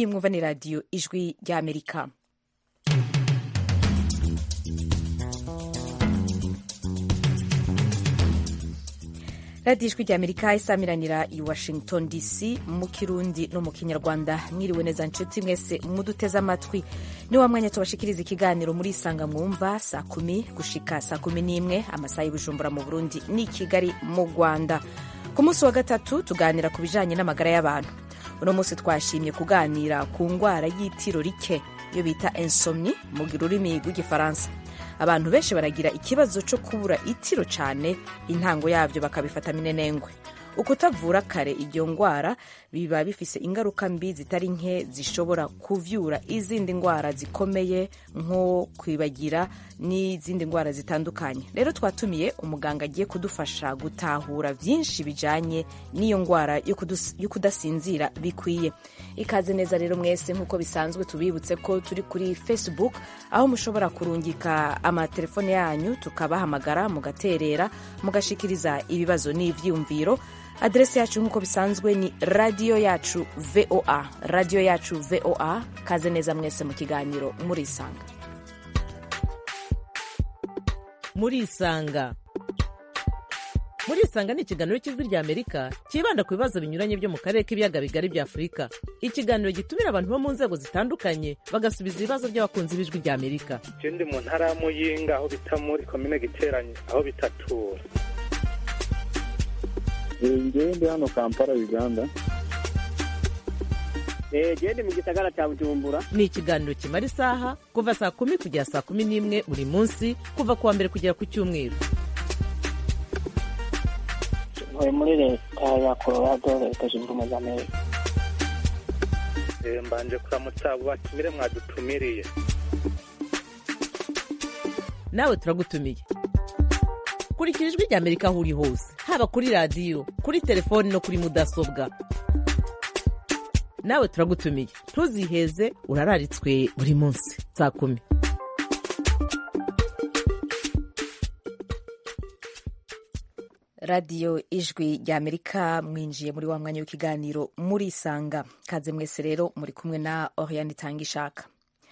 iyi mwumva ni radiyo ijwi ry'amerika radiyo ijwi ry'amerika isamiranira i washington dc mu kirundi no mu kinyarwanda mwiriwe neza nshuti mwese muduteze amatwi ni wa mwanya tubashikiriza ikiganiro muri isanga mwumva saa kumi gushika saa kumi n'imwe amasaha y'ubujumbura mu burundi ni kigali mu rwanda ku munsi wa gatatu tuganira ku bijanye n'amagara y'abantu uno munsi twashimye kuganira ku ngwara y'itiro rike iyo bita insomni mu rurimi rw'igifaransa abantu benshi baragira ikibazo cyo kubura itiro cyane intango yabyo bakabifata minenengwe ukutavura kare iyo ngwara biba bifise ingaruka mbi zitari nke zishobora kuvyura izindi ngwara zikomeye nko kwibagira n'izindi ngwara zitandukanye rero twatumiye umuganga agiye kudufasha gutahura vyinshi bijanye n'iyo ngwara yo kudasinzira bikwiye ikaze neza rero mwese nk'uko bisanzwe tubibutse ko turi kuri facebook aho mushobora kurungika amatelefone yanyu tukabahamagara mugaterera mugashikiriza ibibazo n'ivyiyumviro aderesi yacu nk'uko bisanzwe ni radiyo yacu voa radiyo yacu voa kaze neza mwese mu kiganiro murisanga murisanga murisanga ni ikiganiro cy'ijwi ry'amerika cyibanda ku bibazo binyuranye byo mu karere k'ibiyaga bigari bya afurika ikiganiro gitumira abantu bo mu nzego zitandukanye bagasubiza ibibazo by'abakunzi b'ijwi ry'amerika ndi mu ntara ya muyinga aho bita muri komine giteranye aho bitatura ngewe ndi hano kampala uganda gende mu gisagara cya bujumbura ni ikiganiro kimara isaha kuva saa kumi kugera saa kumi n'imwe buri munsi kuva ku wa mbere kugera ku cyumweru ntuye muri leta ya colorado leta zunze ubumwe za amerika mbanje kuramutsa abo batumire mwadutumiriye nawe turagutumiye kurikira ijwi ry'amerika aho uri hose haba kuri radiyo kuri telefoni no kuri mudasobwa nawe turagutumiye ntuziheze urararitswe buri munsi saa kumi radiyo ijwi ry'amerika mwinjiye muri wa mwanya w'ikiganiro murisanga kaze mwese rero muri kumwe na oriane itanga ishaka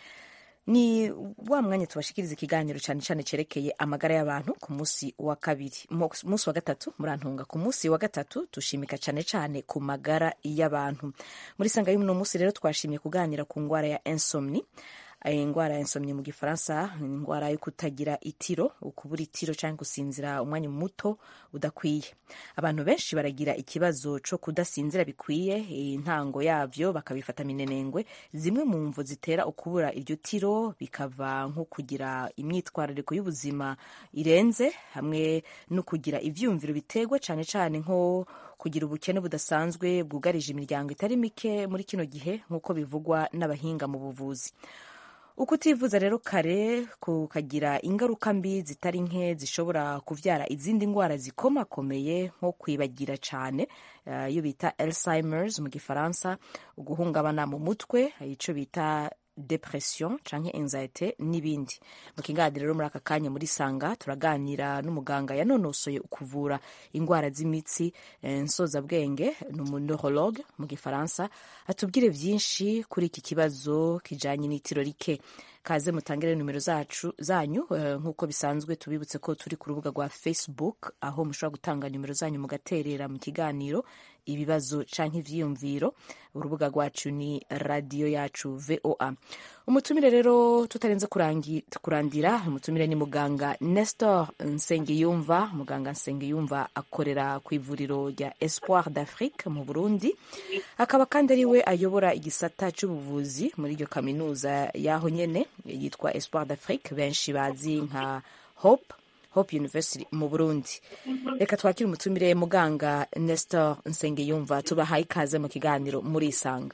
ni wa mwanya tubashikiriza ikiganiro cyane cyane cyerekeye amagara y'abantu ku munsi wa kabiri munsi wa gatatu murantunga ku munsi wa gatatu dushimika cyane cyane ku magara y'abantu muri sanga y'uno munsi rero twashimye kuganira ku ndwara ya insomni indwara ya insomni mu gifaransa ni indwara yo kutagira itiro ukubura itiro cyangwa gusinzira umwanya muto udakwiye abantu benshi baragira ikibazo cyo kudasinzira bikwiye intango yabyo bakabifata minenengwe zimwe mu mvu zitera ukubura iryo tiro bikava nko kugira imyitwarariko y'ubuzima irenze hamwe no kugira ibyiyumviro biterwa cyane cyane nko kugira ubukene budasanzwe bwugarije imiryango itari mike muri kino gihe nk'uko bivugwa n'abahinga mu buvuzi ukutivuza rero kare kukagira ingaruka mbi zitari nke zishobora kubyara izindi ndwara zikomakomeye nko kwibagira cyane iyo bita alzheimers mu gifaransa uguhungabana mu mutwe icyo bita depression canke anxiety n'ibindi mu kiganiro rero muri aka kanya muri sanga turaganira n'umuganga yanonosoye kuvura indwara z'imitsi nsozabwenge ni umuneurologue mu gifaransa atubwire byinshi kuri iki kibazo kijanye n'itiro rike kaze mutangire nimero zacu zanyu nk'uko bisanzwe tubibutse ko turi ku rubuga rwa facebook aho mushobora gutanga nimero zanyu mugaterera mu kiganiro ibibazo canke ivyiyumviro urubuga rwacu ni radiyo yacu voa umutumire rero tutarenze kurandira umutumire ni muganga nestor nsengiyumva muganga nsengiyumva akorera ku ivuriro rya espoir d'afrique mu burundi akaba kandi ari we ayobora igisata c'ubuvuzi muri iryo kaminuza y'aho nyene yitwa espoir d'afrique benshi bazi nka hope hope university mu burundi reka twakire umutumire muganga nestor nsengiyumva tubahaye ikaze mu kiganiro murisanga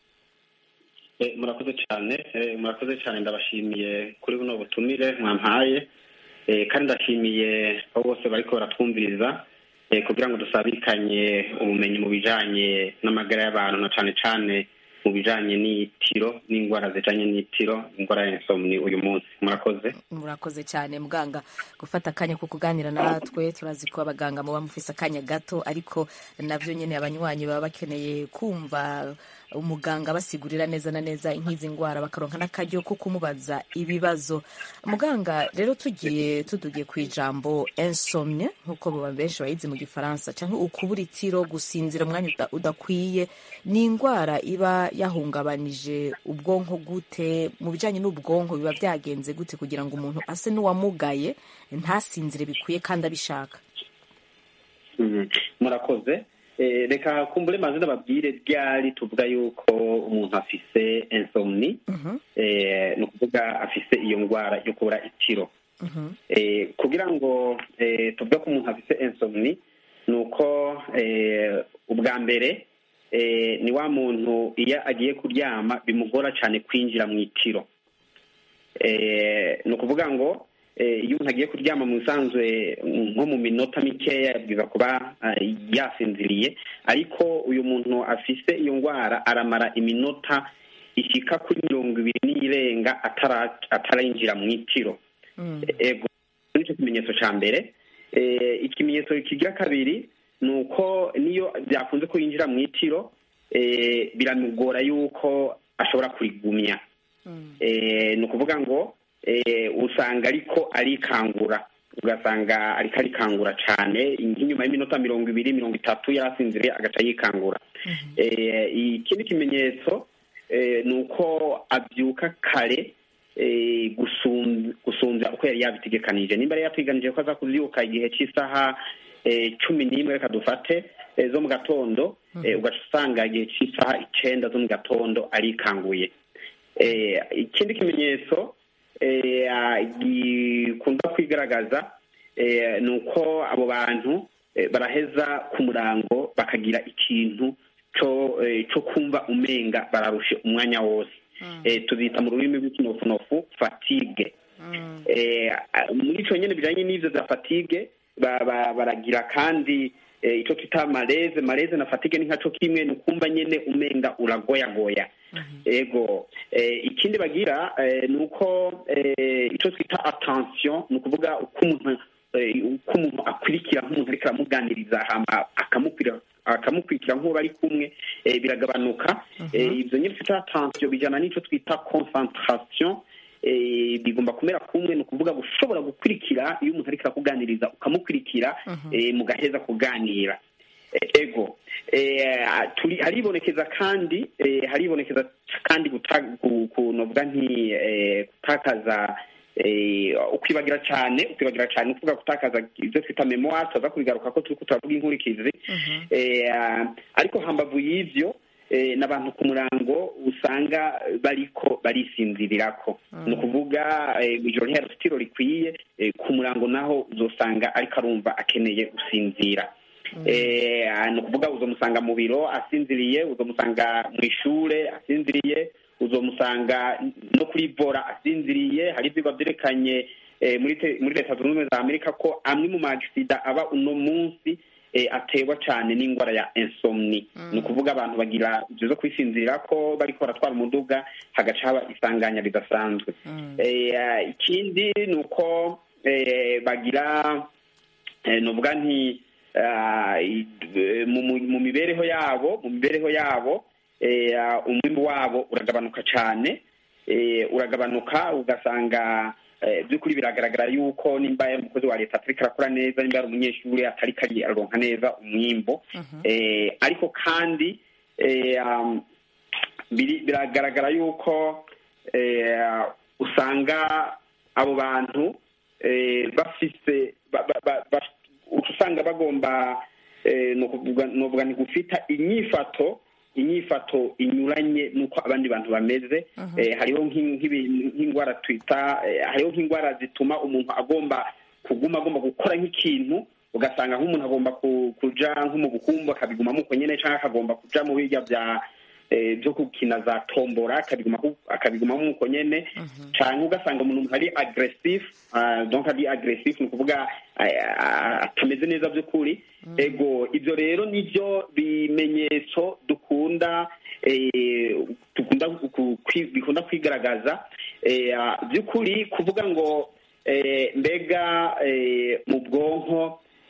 murakoze cyane murakoze cyane ndabashimiye kuri buno butumire mwampaye kandi ndashimiye abo bose bariko baratwumviriza kugira ngo dusabikanye ubumenyi mu bijanye n'amagara y'abantu na cane cane mu bijanye n'itiro n'indwara zijanye n'itiro indwara ya insomni uyu munsi murakoze murakoze cyane muganga gufata akanya ko kuganira natwe turazi ko abaganga muba mufise akanya gato ariko navyo nyene abanywanyi baba bakeneye kumva umuganga abasigurira neza na neza nk'izi ndwara bakaronka n'akaryo ko kumubaza ibibazo muganga rero tugiye tudugiye ku ijambo insomnie nk'uko baba benshi bayizi mu gifaransa cyangwa ukubura itiro gusinzira umwanya uda- udakwiye ni indwara iba yahungabanije ubwonko gute mu bijyanye n'ubwonko biba byagenze gute kugira ngo umuntu ase n'uwamugaye ntasinzire bikwiye kandi abishaka Mhm. murakoze Eh, reka kumbure maze ndababwire ryari tuvuga yuko umuntu afise insomni Mhm, eh, ni ukuvuga afise iyo ndwara yo kubura itiro mhm, eh, kugira ngo eh, tuvuge ko umuntu afise insomni ni uko eh, ubwa mbere eh, ni wa muntu iyo agiye kuryama bimugora cyane kwinjira mu itiro eh, ni ukuvuga ngo eh, iyo umuntu agiye kuryama mu bisanzwe nko mu minota mikeya yabwiza kuba eh, yasinziriye ariko uyu muntu afise iyo ndwara aramara iminota ishika kuri mirongo ibiri n'irenga atara- atarinjira mu itiro mm, ego nicyo kimenyetso cya mbere Eh, ikimenyetso kigira kabiri ni uko niyo byakunze ko yinjira mu itiro eh, biramugora yuko ashobora kurigumya mm, Eh, ni ukuvuga ngo eh, usanga ariko arikangura ugasanga ariko arikangura cyane nk'inyuma y'iminota mirongo ibiri mirongo itatu yari asinziriye agaca yikangura mhm, Eh, ikindi kimenyetso eh, ni uko abyuka kare eh, gusum- gusumbya uko yari yabitegekanije nimba yari yateganije ko aza kubyuka igihe cy'isaha eh, cumi n'imwe reka dufate eh, zo mu gatondo eh, ugaca usanga igihe cy'isaha icenda zo mu gatondo arikanguye Eh, ikindi kimenyetso eh, ah, gikunda kwigaragaza eh, ni uko abo bantu eh, baraheza ku murango bakagira ikintu co eh, co kumva umenga bararushe umwanya wose eh, tuzita mu rurimi rw'ikinofunofu fatigue mm, eh, a- muri ico nyene bijanye n'ivyo vya fatigue ba- ba- baragira kandi eh, ico twita maleze maleze na fatigue ni nkaco kimwe ni ukumva nyene umenga uragoyagoya ego eh, ikindi bagira eh, ni uko eh, ico twita attention ni ukuvuga uko umuntu eh, uko umuntu akurikira nk'umuntu ariko aramuganiriza hama akamukwira akamukurikira nk'uwo bari kumwe eh, biragabanuka eh, ivyo nyine twita attention bijana n'ico twita concentration eh, bigomba kumera kumwe ni ukuvuga gushobora gukurikira iyo umuntu ariko arakuganiriza ukamukurikira eh, mugaheza kuganira Eh, ego eh, turi haribonekeza kandi eh, haribonekeza kandi guta- gu- ku- novuga nti eh, gutakaza eh, ukwibagira cyane ukwibagira cyane ukuvuga gutakaza ibyo twita memoire tuza kubigaruka ko turiko turavuga inkurikizi eh, ah, ariko hambavu y'ivyo eh, n'abantu ku murango usanga bariko barisinzirirako ni ukuvuga eh, ijoro ntiyari itiro rikwiye eh, ku murango naho uzosanga ariko arumva akeneye gusinzira eh, ah, ni ukuvuga uzomusanga mu biro asinziriye uzomusanga mu ishure asinziriye uzomusanga no kuri vora asinziriye hari ivyigwa vyerekanye eh, muri te- muri leta zunze ubumwe za amerika ko amwe mu maagisida aba uno munsi eh, aterwa cyane n'indwara ya insomni ni ukuvuga abantu bagira ibyo zo kwisinzirira ko bariko baratwara umuduga hagaca haba isanganya ridasanzwe eh, ah, ikindi ni uko eh, bagira eh, novuga nti ah, i- eh, mu mu- mu mibereho yabo mu mibereho yabo eh, ah, umwimbu wabo uragabanuka cyane eh, uragabanuka ugasanga eh, by'ukuri biragaragara yuko nimba yari umukozi wa leta atariko arakora neza nimba yari umunyeshuri atariko ari- araronka neza umwimbo eh, ariko kandi eh, um, biri- biragaragara yuko eh, usanga abo bantu eh, bafise ba- ba- ba- ba- uca usanga bagomba eh, nokuvuga novuga nti gufita inyifato inyifato inyuranye n'uko abandi bantu bameze eh, hariho nk'in- nk'ibi- nk'indwara twita eh, hariho nk'indwara zituma umuntu agomba kuguma agomba gukora nk'ikintu ugasanga nk'umuntu agomba ku- kuja nko mu bukumbu akabigumamo uko nyene canke akagomba kuja mu birya vya eh, byo gukina za tombora akabiguma akabigumamo uko nyene canke ugasanga umuntu ari aggressif ah, donc ari aggressif ni ukuvuga ah, ah, atameze neza by'ukuri ego ivyo rero nivyo bimenyetso dukunda eh, dukunda ku- kwi- bikunda kwigaragaza eh, ah, by'ukuri kuvuga ngo eh, mbega eh, mu bwonko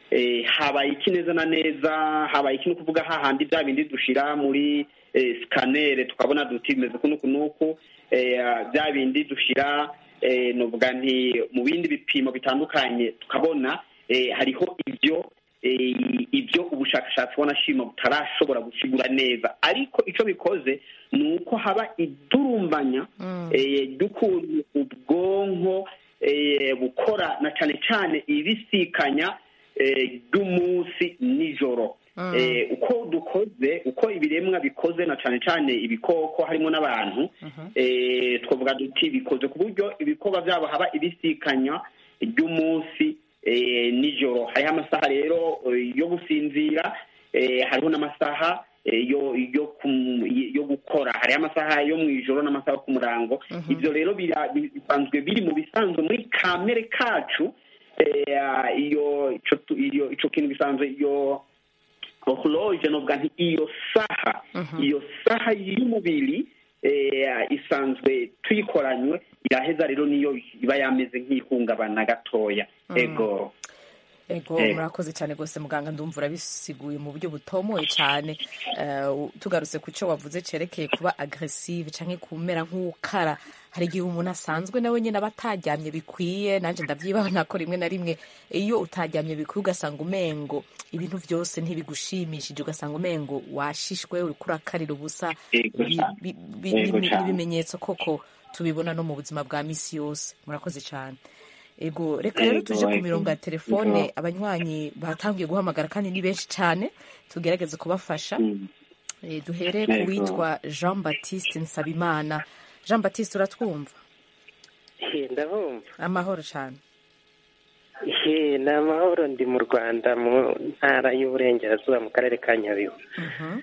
eh, habaye iki neza na neza habaye iki ni ukuvuga hahandi bya bindi dushira muri eh, scanner tukabona duti bimeze kuno kunuku eh, bya bindi dushira eh, novuga nti mu bindi bipimo bitandukanye tukabona eh, hariho ibyo eh, ibyo ubushakashatsi wanashima butarashobora gusigura neza ariko ico bikoze ni uko haba idurumbanya eh, ry'ukuntu ubwonko eh, bukora na cane cane ibisikanya eh, ry'umunsi nijoro eh, uko dukoze uko ibiremwa bikoze na cane cane ibikoko harimo n'abantu eh, twavuga duti bikoze ku buryo ibikorwa byabo haba ibisikanya ry'umunsi eh, nijoro hariho amasaha rero eh, yo gusinzira eh, hariho n'amasaha eh, yo yo kum- yo gukora hariho amasaha yo mu ijoro n'amasaha yo ku murango ibyo rero bira- bi- bisanzwe biri mu bisanzwe muri kamere kacu eh, iyo ico tu- iyo ico kintu bisanzwe iyo horloge novuga nti iyo saha iyo saha y'umubiri eh, isanzwe tuyikoranywe iraheza rero niyo iba yameze nk'ihungabana gatoya ego ego Eh. murakoze cyane rwose muganga ndumva urabisiguye mu buryo butomoye cyane Eh, u- tugarutse ku cyo wavuze cerekeye kuba agresive canke kumera nk'ukara hari igihe umuntu asanzwe nawe nyine aba ataryamye bikwiye nanjye ndabyibana ko rimwe na rimwe iyo utaryamye bikwiye ugasanga umengo ibintu byose ntibigushimishije ugasanga umengo washishwe uriko urakarira ubusa Yego Bi- cyane. bi- bi- Yego bi- cyane. ibimenyetso koko tubibona no mu buzima bwa misi yose murakoze cyane ego reka rero Yego, tuje ku yego. mirongo ya telefone Yego. abanywanyi batangiye guhamagara kandi ni benshi cyane tugerageze kubafasha Mm. Eh, duhere Yego. ku witwa jean baptiste nsabimana jean baptiste uratwumva He, ndabumva amahoro cyane he ni amahoro ndi mu rwanda mu ntara y'uburengerazuba mu karere ka nyabihu Mhm.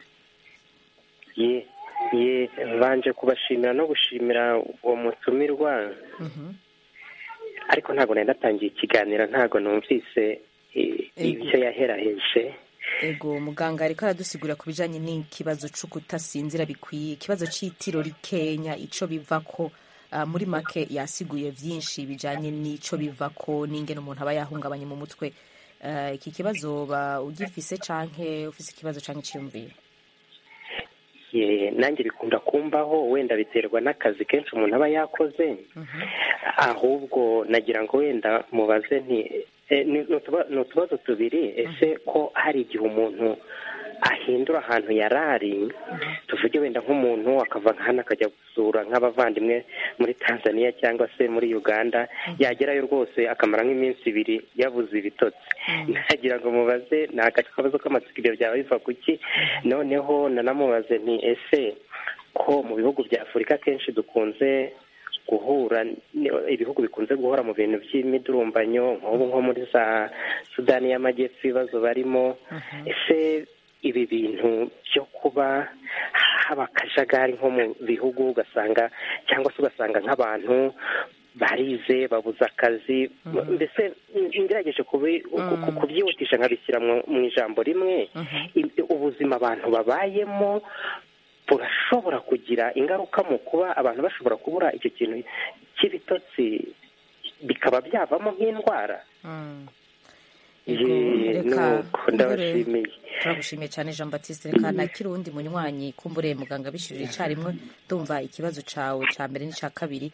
ye ye banje kubashimira no gushimira uwo mutumirwa Mhm. ariko ntabwo nari natangiye ikiganiro ntabwo numvise eh, Ego. ibyo yaheraheje ego muganga ariko aradusigura ku bijanye n'ikibazo co kutasinzira bikwiye ikibazo c'itiro rikenya ico bivako ah, muri make yasiguye vyinshi bijanye n'ico bivako n'ingene umuntu aba yahungabanye mu mutwe Ah, iki kibazo ba ugifise canke ufise ikibazo canke iciyumviro ye nanjye bikunda kumbaho wenda biterwa n'akazi kenshi umuntu aba yakoze ahubwo nagira ngo wenda mubaze nti eh, ni ni utuba- ni utubazo tubiri ese ko hari igihe umuntu ahindura ahantu yari ari tuvuge wenda nk'umuntu akava nka hano akajya gusura nk'abavandimwe muri tanzania cyangwa se muri uganda yagerayo rwose akamara nk'iminsi ibiri yabuze ibitotsi nagira ngo mubaze ni akabazo k'amatsiko ibyo byaba biva ku ki noneho nanamubaze nti ese ko mu bihugu bya afurika kenshi dukunze guhura ni- ibihugu bikunze guhora mu bintu by'imidurumbanyo nk'ubu nko muri za sudani y'amajyepfo ibibazo barimo ese ibi bintu byo kuba haba akajagari nko mu bihugu ugasanga cyangwa se ugasanga nk'abantu barize babuze akazi mbese ngerageje kubi- ku- ku- kubyihutisha nkabishyira mu mu ijambo rimwe i- ubuzima abantu babayemo burashobora kugira ingaruka mu kuba abantu bashobora kubura icyo kintu cy'ibitotsi bikaba byavamo nk'indwara Mm. Ye, Ego, reka nuko ndabashimiye turagushimiye cyane jean baptiste reka nakiri uwundi munywanyi kumbure muganga bishyurira icyarimwe ndumva ikibazo cawe ca mbere n'icya kabiri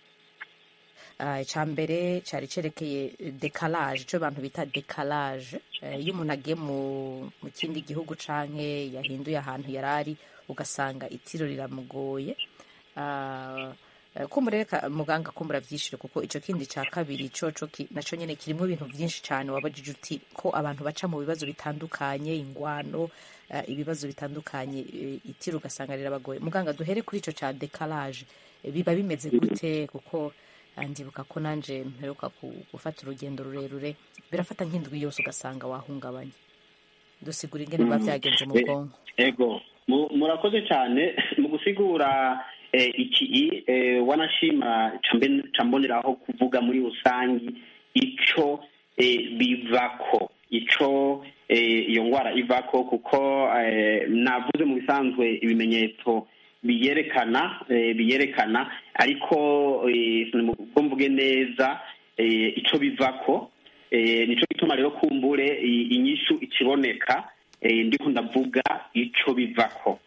Ah, icya mbere cyari cyerekeye dekalage icyo abantu bita dekalage Eh, iyo umuntu agiye mu mu kindi gihugu canke yahinduye ahantu yari ari ugasanga itiro riramugoye Ah, eh, kumbure reka muganga kumbura byishyure kuko icyo kindi cya kabiri coco ki- naco nyene kirimo ibintu byinshi cyane wabajije uti ko abantu baca mu bibazo bitandukanye ingwano eh, ibibazo bitandukanye eh, itiro ugasanga rirabagoye muganga duhere kuri ico ca dekalage Eh, biba bimeze gute kuko ah, ndibuka ko nanje mperuka ku- gufata urugendo rurerure birafata nk'indwi yose ugasanga wahungabanye dusigura ingene biba byagenze mu Eh, bwonko ego Mu- murakoze cyane mu gusigura eh, iki eh, wanashima cambe- camboneraho kuvuga muri rusangi ico eh, bivako ico eh, iyo ngwara ivako kuko eh, navuze mu bisanzwe ibimenyetso biyerekana eh, biyerekana ariko eh, ubwo mvuge neza eh, ico bivako eh, nico gituma rero kumbure i- inyishu ikiboneka eh, ndiko ndavuga ico bivako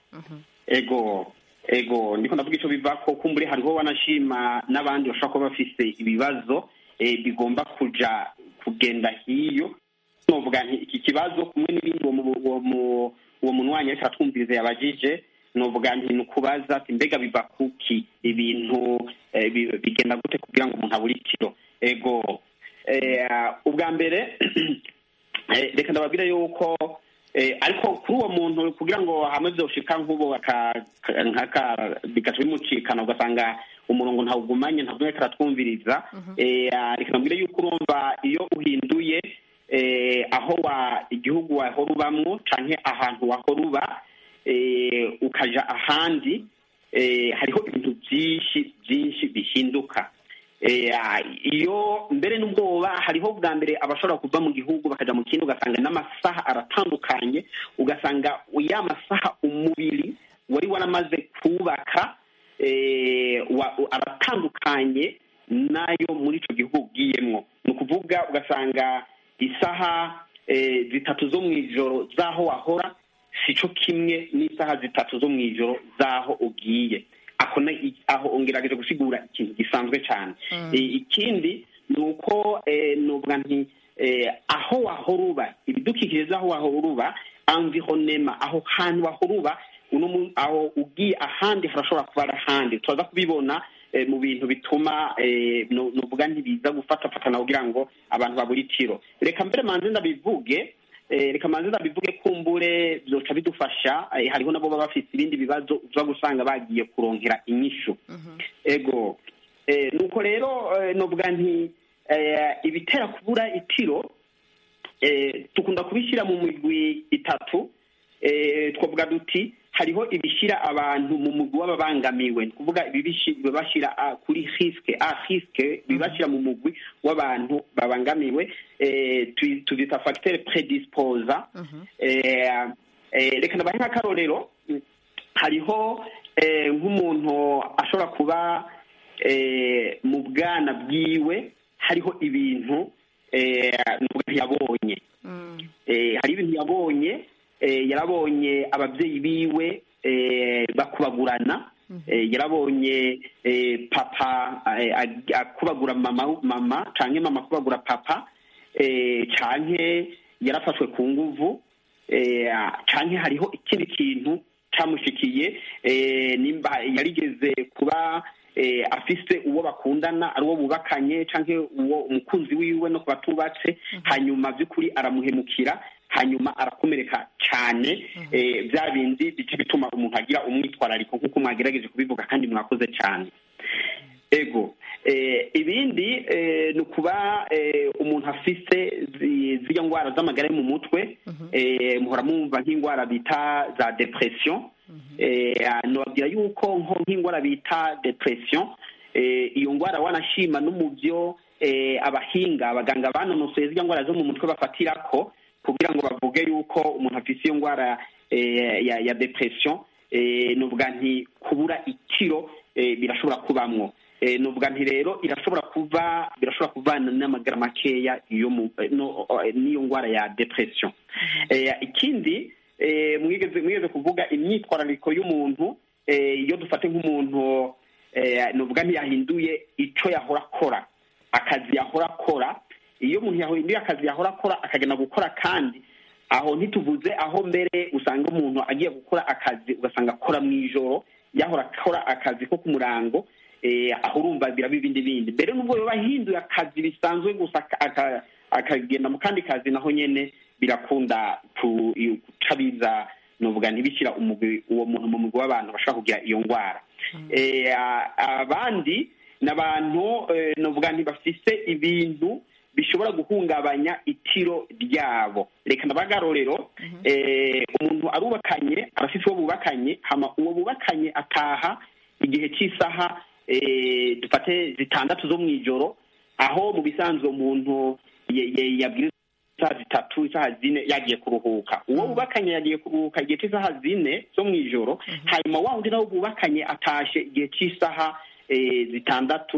ego ego ndiko ndavuga ico bivako kumbure hariho wanashima n'abandi bashobora kuba bafise ibibazo eh, bigomba kuja kugenda hiyo novuga nti iki kibazo kumwe n'ibindi uwo mu- uwo mu- uwo munwanyi ariko aratwumviriza yabajije novuga nti ni ukubaza ati mbega biva kuki ibintu eh, bi- bigenda gute kugira ngo umuntu abure ikiro ego eh, ubwa mbere eh, reka ndababwire yuko eh, ariko kuri uwo muntu kugira ngo hamwe vyoshika nk'ubu aka- ka- nk'aka bigaca bimucikana ugasanga umurongo ntawugumanye ntabwo ariko aratwumviriza eh, ah, reka ndabwire yuko urumva iyo uhinduye eh, aho wa igihugu wahora ubamwo canke ahantu wahora uba eh, ukaja ahandi eh, hariho ibintu byinshi byinshi bihinduka Eh, ah, iyo mbere n'ubwoba hariho bwa mbere abashobora kuva mu gihugu bakaja mu kindi ugasanga n'amasaha aratandukanye ugasanga ya masaha umubiri wari waramaze kubaka eh, wa- aratandukanye n'ayo muri ico gihugu ugiyemwo ni ukuvuga ugasanga isaha eh, zitatu zo mu ijoro z'aho wahora sico kimwe n'isaha zitatu zo mu ijoro z'aho ugiye ako na- i- aho ongerageje gusigura ikintu gisanzwe cyane Eh, ikindi ni uko eh, nuvuga nti eh, aho wahora uba ibidukikije z'aho wahora uba environnement aho hantu wahora uba uno mu- aho ugiye ahandi harashobora kuba ari ahandi turaza kubibona eh, mu bintu bituma eh, nu- nuvuga ntibiza gufatafatana kugira ngo abantu babure itiro reka mbere manze ndabivuge eh, reka manze ndabivuge kumbure byoca bidufasha eh, hariho nabo baba bafite ibindi bibazo uza gusanga bagiye kuronkera inyishu ego eh, nuko rero eh, novuga nti eh, ibitera kubura itiro eh, tukunda kubishyira mu migwi itatu eh, twavuga duti hariho ibishyira abantu mu mugwi w'ababangamiwe ni ukuvuga ibibishi- bibashyira ah, kuri risque a risque bibashyira mu mugwi w'abantu babangamiwe eh, tu- tubyita facteur predisposa eh, eh, reka ndabahe nk'akarorero hariho eh, nk'umuntu ashobora kuba eh, mu bwana bwiwe hariho ibintu eh, nuvuga yabonye eh, hari ibintu yabonye eh, yarabonye ababyeyi biwe eh, bakubagurana eh, yarabonye eh, papa eh, ag- akubagura mama mama canke mama akubagura papa eh, canke yarafashwe ku nguvu eh, canke hariho ikindi kintu camushikiye eh, nimba yarigeze kuba eh, afise uwo bakundana ari uwo bubakanye canke uwo umukunzi wiwe no kuba tubatse hanyuma by'ukuri aramuhemukira hanyuma arakomereka cyane eh, bya bindi bica bituma umuntu agira umwitwarariko nk'uko mwagerageje kubivuga kandi mwakoze cyane ego eh, ibindi eh, ni ukuba eh, umuntu afise zi- ziriya ndwara z'amagara yo mu mutwe eh, muhora mwumva nk'indwara bita za depression eh, nobabwira yuko nko nk'indwara bita depression eh, iyo ndwara wanashima no mu byo eh, abahinga abaganga banonosoye ziriya ndwara zo mu mutwe bafatirako kugira ngo bavuge yuko umuntu afise iyo ndwara eh, ya, ya depression eh, nuvuga nti kubura ikiro eh, birashobora kubamwo eh, nuvuga nti rero irashobora kuva birashobora kuvana n'amagara makeya iyo mu eh, no, eh, n'iyo ndwara ya depression eh, ikindi eh, mwigeze mwigeze kuvuga imyitwarariko y'umuntu eh, iyo dufate nk'umuntu eh, nuvuga ntiyahinduye ico yahora akora akazi yahora akora iyo umuntu yahinduye akazi yahora akora akagenda gukora kandi aho ntituvuze aho mbere usanga umuntu agiye gukora akazi ugasanga akora mu ijoro yahora akora akazi ko ku murango eh, aho urumva biraba ibindi bindi mbere n'ubwo yoba ahinduye akazi bisanzwe gusa aka- aka- akagenda mu kandi kazi naho nyene birakunda ku- iyo- guca biza novuga ntibishyira umugwi uwo muntu mu mugwi w'abantu bashobora kugira iyo ndwara Eh, a- abandi ni abantu eh, novuga ntibafise ibintu bishobora guhungabanya itiro ryabo reka ndabagarorero eh, umuntu arubakanye arafise uwo bubakanye hama uwo bubakanye ataha igihe cy'isaha eh, dufate zitandatu zo mu ijoro aho mu bisanzwe umuntu ye- ye- yabwiriza isaha zitatu isaha zine yagiye kuruhuka uwo bubakanye yagiye kuruhuka igihe cy'isaha zine zo mu ijoro hanyuma wa wundi nawe bubakanye atashe igihe cy'isaha eh, zitandatu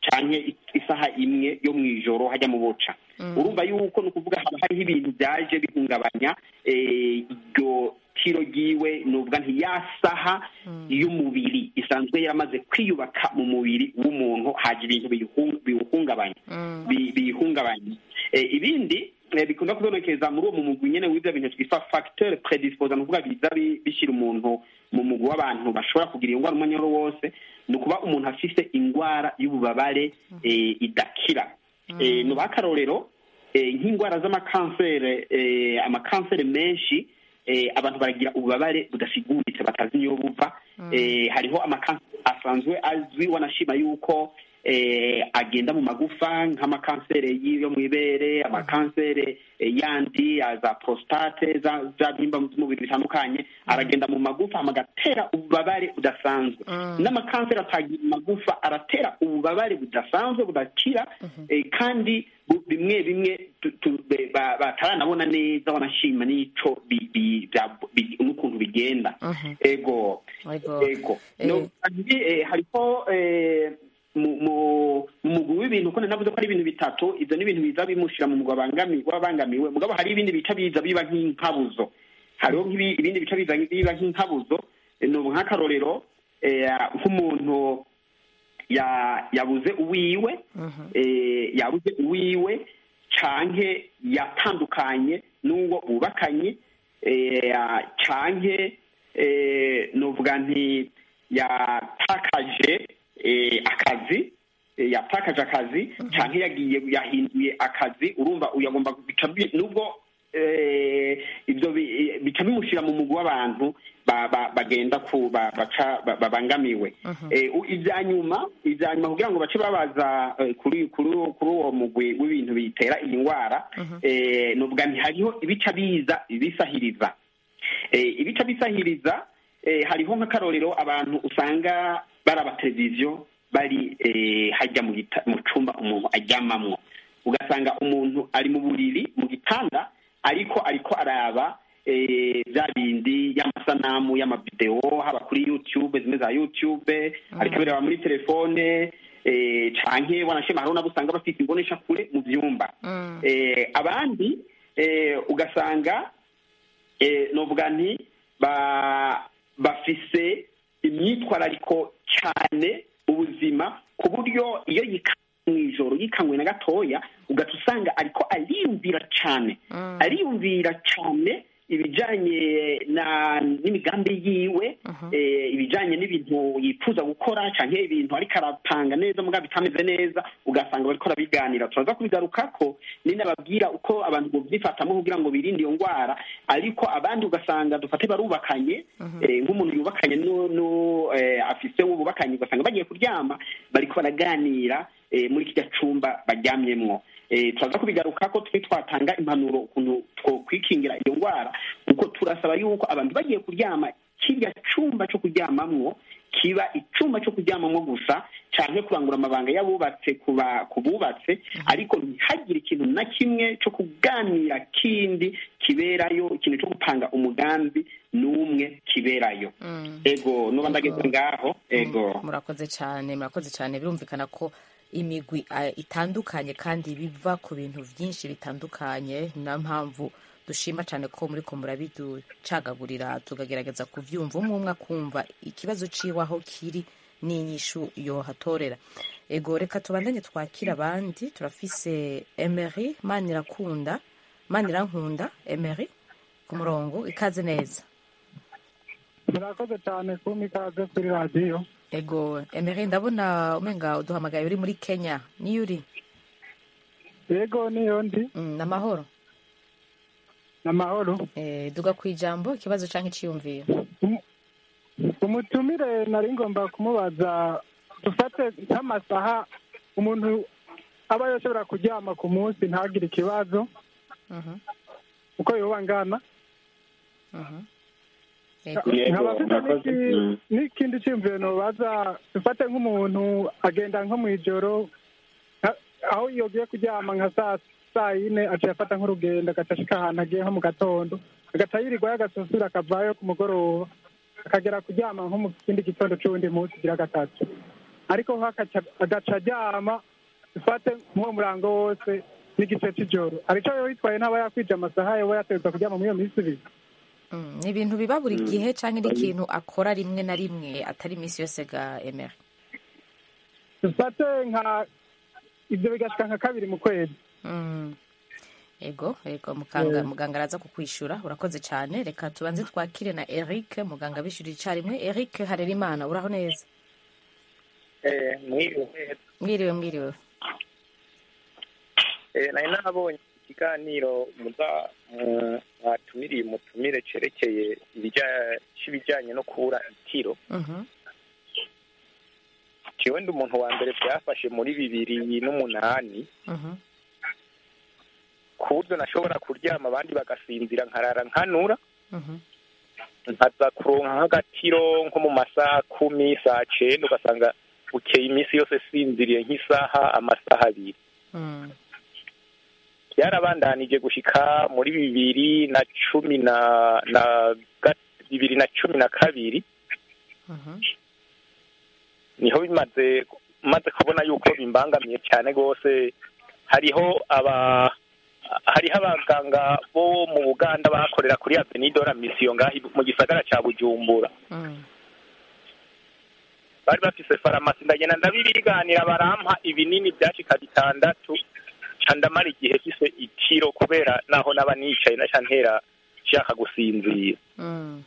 cyangwa isaha imwe yo mu ijoro hajya mu buca urumva yuko ni ukuvuga haba hariho ibintu byaje bihungabanya iryo tiro ryiwe ni uvuga nti ya saha y'umubiri isanzwe yaramaze kwiyubaka mu mubiri w'umuntu haje ibintu biwuhungabanya biyihungabanya ibindi bikunda kubonekeza muri uwo mugwi nyine w'ibyo bintu twitwa facteur predisposa ni ukuvuga biza bishyira umuntu mu mugwi w'abantu bashobora kugira iyo ndwara umwanya wose ni ukuba umuntu afite indwara y'ububabare idakira ni akarorero nk'indwara z'amakansere amakansere menshi abantu baragira ububabare budasiguritse batazi niyo buva hariho amakansere asanzwe azwi wanashima yuko agenda mu magufa nk'amakansere yo mu ibere amakansere yandi za prostate za byimba by'umubiri bitandukanye aragenda mu magufa agatera ububabare budasanzwe n'amakansere atagira magufa aratera ububabare budasanzwe budakira kandi bimwe bimwe bataranabona neza wanashima n'ico n'ukuntu bigenda ego ego hariho mu mugwi w'ibintu ko navuze ko ari ibintu bitatu ibyo ni ibintu biza bimushyira mu mugwi w'abangamiwe mugabo hari ibindi bica biza biba nk'inkabuzo hariho ibindi bica biza biba nk'inkabuzo ni nk'akarorero nk'umuntu yabuze uwiwe yabuze uwiwe canke yatandukanye n'uwo bubakanye canke nuvuga nti yatakaje akazi yatakaje akazi cyangwa yagiye yahinduye akazi urumva uyagomba nubwo ibyo bica bimushyira mu mugwi w'abantu bagenda ku baca babangamiwe ibya nyuma ibya nyuma kugira ngo bace babaza kuri kuri uwo mugwi w'ibintu bitera iyi ndwara nubwo hariho ibica biza bisahiriza ibica bisahiriza hariho nk'akarorero abantu usanga baraba televiziyo bari hajya mu cyumba umuntu aryamamwo ugasanga umuntu ari mu buriri mu gitanda ariko ariko araba bya bindi y'amasanamu y'amavidewo haba kuri yutube zimwe za yutube ariko abireba muri telefone canke wanashima hariho nabo usanga bafite imbonesha kure mu byumba abandi ugasanga novuga nti bafise imyitwarariko cyane ubuzima ku buryo iyo yikanywe mu ijoro yikanywe na gatoya ugaca usanga ariko ariyumvira cyane ariyumvira cyane ibijyanye n'imigambi yiwe ibijyanye n'ibintu yifuza gukora cyangwa ibintu ariko arapanga neza mugabo bitameze neza ugasanga bariko arabiganira turaza kubigaruka ko ninababwira uko abantu bovyifatamo kugira ngo birinde iyo ndwara ariko abandi ugasanga dufate barubakanye nk'umuntu yubakanye afise uwo bubakanye ugasanga bagiye kuryama bariko baraganira muri kirya cumba baryamyemwo turaza kubigaruka ko turi twatanga impanuro ukuntu twokwikingira iyo ndwara kuko turasaba yuko abantu bagiye kuryama kirya cumba cyo kuryamamwo kiba icumba cyo kuryamamwo gusa canke kurangura amabanga y'abubatse ku bubatse ariko ntihagire ikintu na kimwe cyo kuganira kindi kiberayo ikintu cyo gupanga umugambi n'umwe kiberayo ego nuba ndageze ngaho ego murakoze cyane murakoze cyane birumvikana ko imigwi itandukanye kandi biva ku bintu byinshi bitandukanye niyo mpamvu dushima cyane ko muri ko murabiducagagurira tukagerageza kubyumva umwe umwe akumva ikibazo ciwe aho kiri n'inyishu yohatorera ego reka tubandanye twakira abandi turafise emery manirakunda manirankunda emery ku murongo ikaze neza murakoze cyane kumpa ikaze kuri radiyo ego emery ndabona umenga uduhamagaye uri muri kenya niyo uri yego niyo ndi ni amahoro ni amahoro duga ku ijambo ikibazo cyangwa icyiyumviro umutumire nari ngomba kumubaza dufate nk'amasaha umuntu aba yashobora kuryama ku munsi ntagire ikibazo uko yoba angana nkaba mfite n'ikindi cyiyumviro ntubaza dufate nk'umuntu agenda nko mu ijoro aho yogiye kuryama nka saa saa yine aciye afata nk'urugendo agaca ashika ahantu agiye nko mu gatondo agaca yirirwayo agasusura akavayo ku mugoroba akagera kuryama nko mu kindi gitondo c'uwundi munsi ugira gatatu ariko ho agaca- agaca aryama dufate nk'uwo murango wose n'igice cy'ijoro arico yo yitwaye ntaba yakwije amasaha yoba yategerezwa kuryama muri iyo minsi ibiri Mm, ni ibintu biba buri gihe cyangwa ni ikintu akora rimwe na rimwe atari iminsi yose ga emera dufate nka ibyo bigashika nka kabiri mu kwezi Mm. ego ego muganga Eh. muganga araza kukwishura urakoze cyane reka tubanze twakire na eric muganga abishyurira icyarimwe eric harerimana uraho neza mwiriwe mwiriwe mwiriwe Eh, nari nabonye ikiganiro muza mu- mwatumiriye umutumire cerekeye ibijya- c'ibijyanye no kubura itiro Mhm. jewe ndi umuntu wa mbere byafashe muri bibiri n'umunani Mhm. ku buryo nashobora kuryama abandi bagasinzira nkarara nkanura Mhm. nkaza kuronka nk'agatiro nko mu masaha kumi saa cenda ugasanga bukeye iminsi yose sinziriye nk'isaha amasaha abiri Mm. byarabandanije gushika muri bibiri na cumi na na ga- bibiri na cumi na kabiri Mhm. niho bimaze maze kubona yuko bimbangamiye cyane rwose hariho aba hariho abaganga bo mu buganda bakorera kuri avenido la misiyo ngaho mu gisagara cya bujumbura Mm. bari bafise farumasi ndagenda ndabibiganira barampa ibinini byashika bitandatu ca ndamara igihe fise itiro kubera naho naba nicaye naca ntera nshaka gusinzira Mm.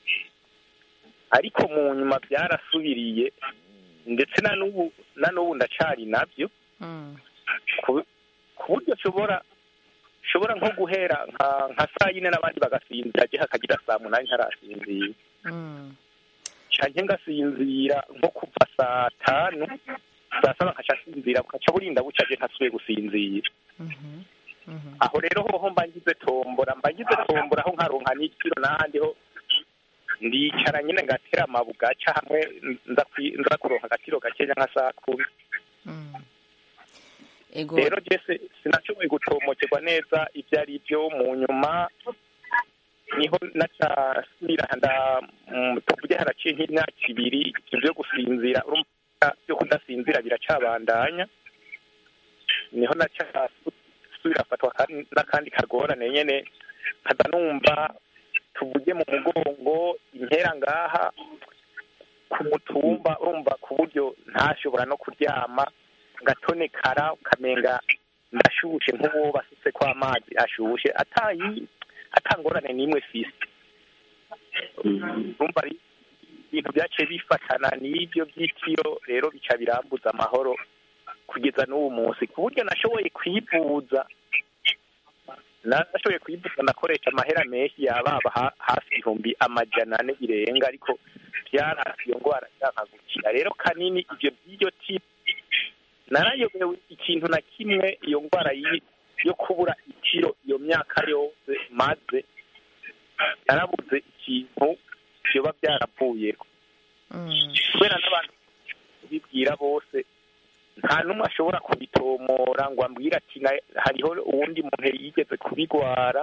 ariko mu nyuma byarasubiriye ndetse na n'ubu na n'ubu ndacari nabyo Mm. ku ku buryo nshobora nshobora nko guhera nka nka saa yine n'abandi bagasinzira je hakagira saa munani ntarasinzira Mm. canke ngasinzira nko kuva saa tanu saa saba nkaca nsinzira bukaca burinda buca je ntasubiye gusinzira Mhm. Mhm. aho rero hoho mba ngize tombora mba ngize tombora aho nkaronka n'ikiro n'ahandi ho ndicara nyine ngatera amabuga aca hamwe nza kwi- nza kuronka agatiro gakenya nka saa kumi Mm. ego rero jese sinashoboye gutomokerwa neza ibyo ari byo mu nyuma niho nacasubira nda mm, tuvuge haraciye nk'imyaka ibiri ibyo byo gusinzira urumva byo kudasinzira biracabandanya niho nacasubira afatwa kandi- n'akandi kagorane nyene nkaza numva tuvuge mu mugongo impera ngaha ku mutumba urumva ku buryo ntashobora no kuryama ngatonekara ukamenga ndashushe nk'uwo basutse ko amazi ashushe atayi atangorane n'imwe fisi urumva ari ibintu byaciye bifatana n'ibyo by'itiro rero bica birambuza amahoro kugeza n'uwo munsi ku buryo nashoboye kwivuza nashoboye kwivuza nakoresha amahera menshi yababa ha- hafi ibihumbi amajana ane birenga ariko byarasi iyo ndwara nshaka gukira rero kanini ibyo by'iryo tipo narayobewe ikintu na kimwe iyo ndwara yi- yo kubura itiro iyo myaka yose maze narabuze ikintu byoba byaravuyeho Mm. kubera n'abantu bibwira bose nta n'umwe ashobora kubitomora ngo ambwire ati "Na- hariho uwundi muntu yigeze kubigwara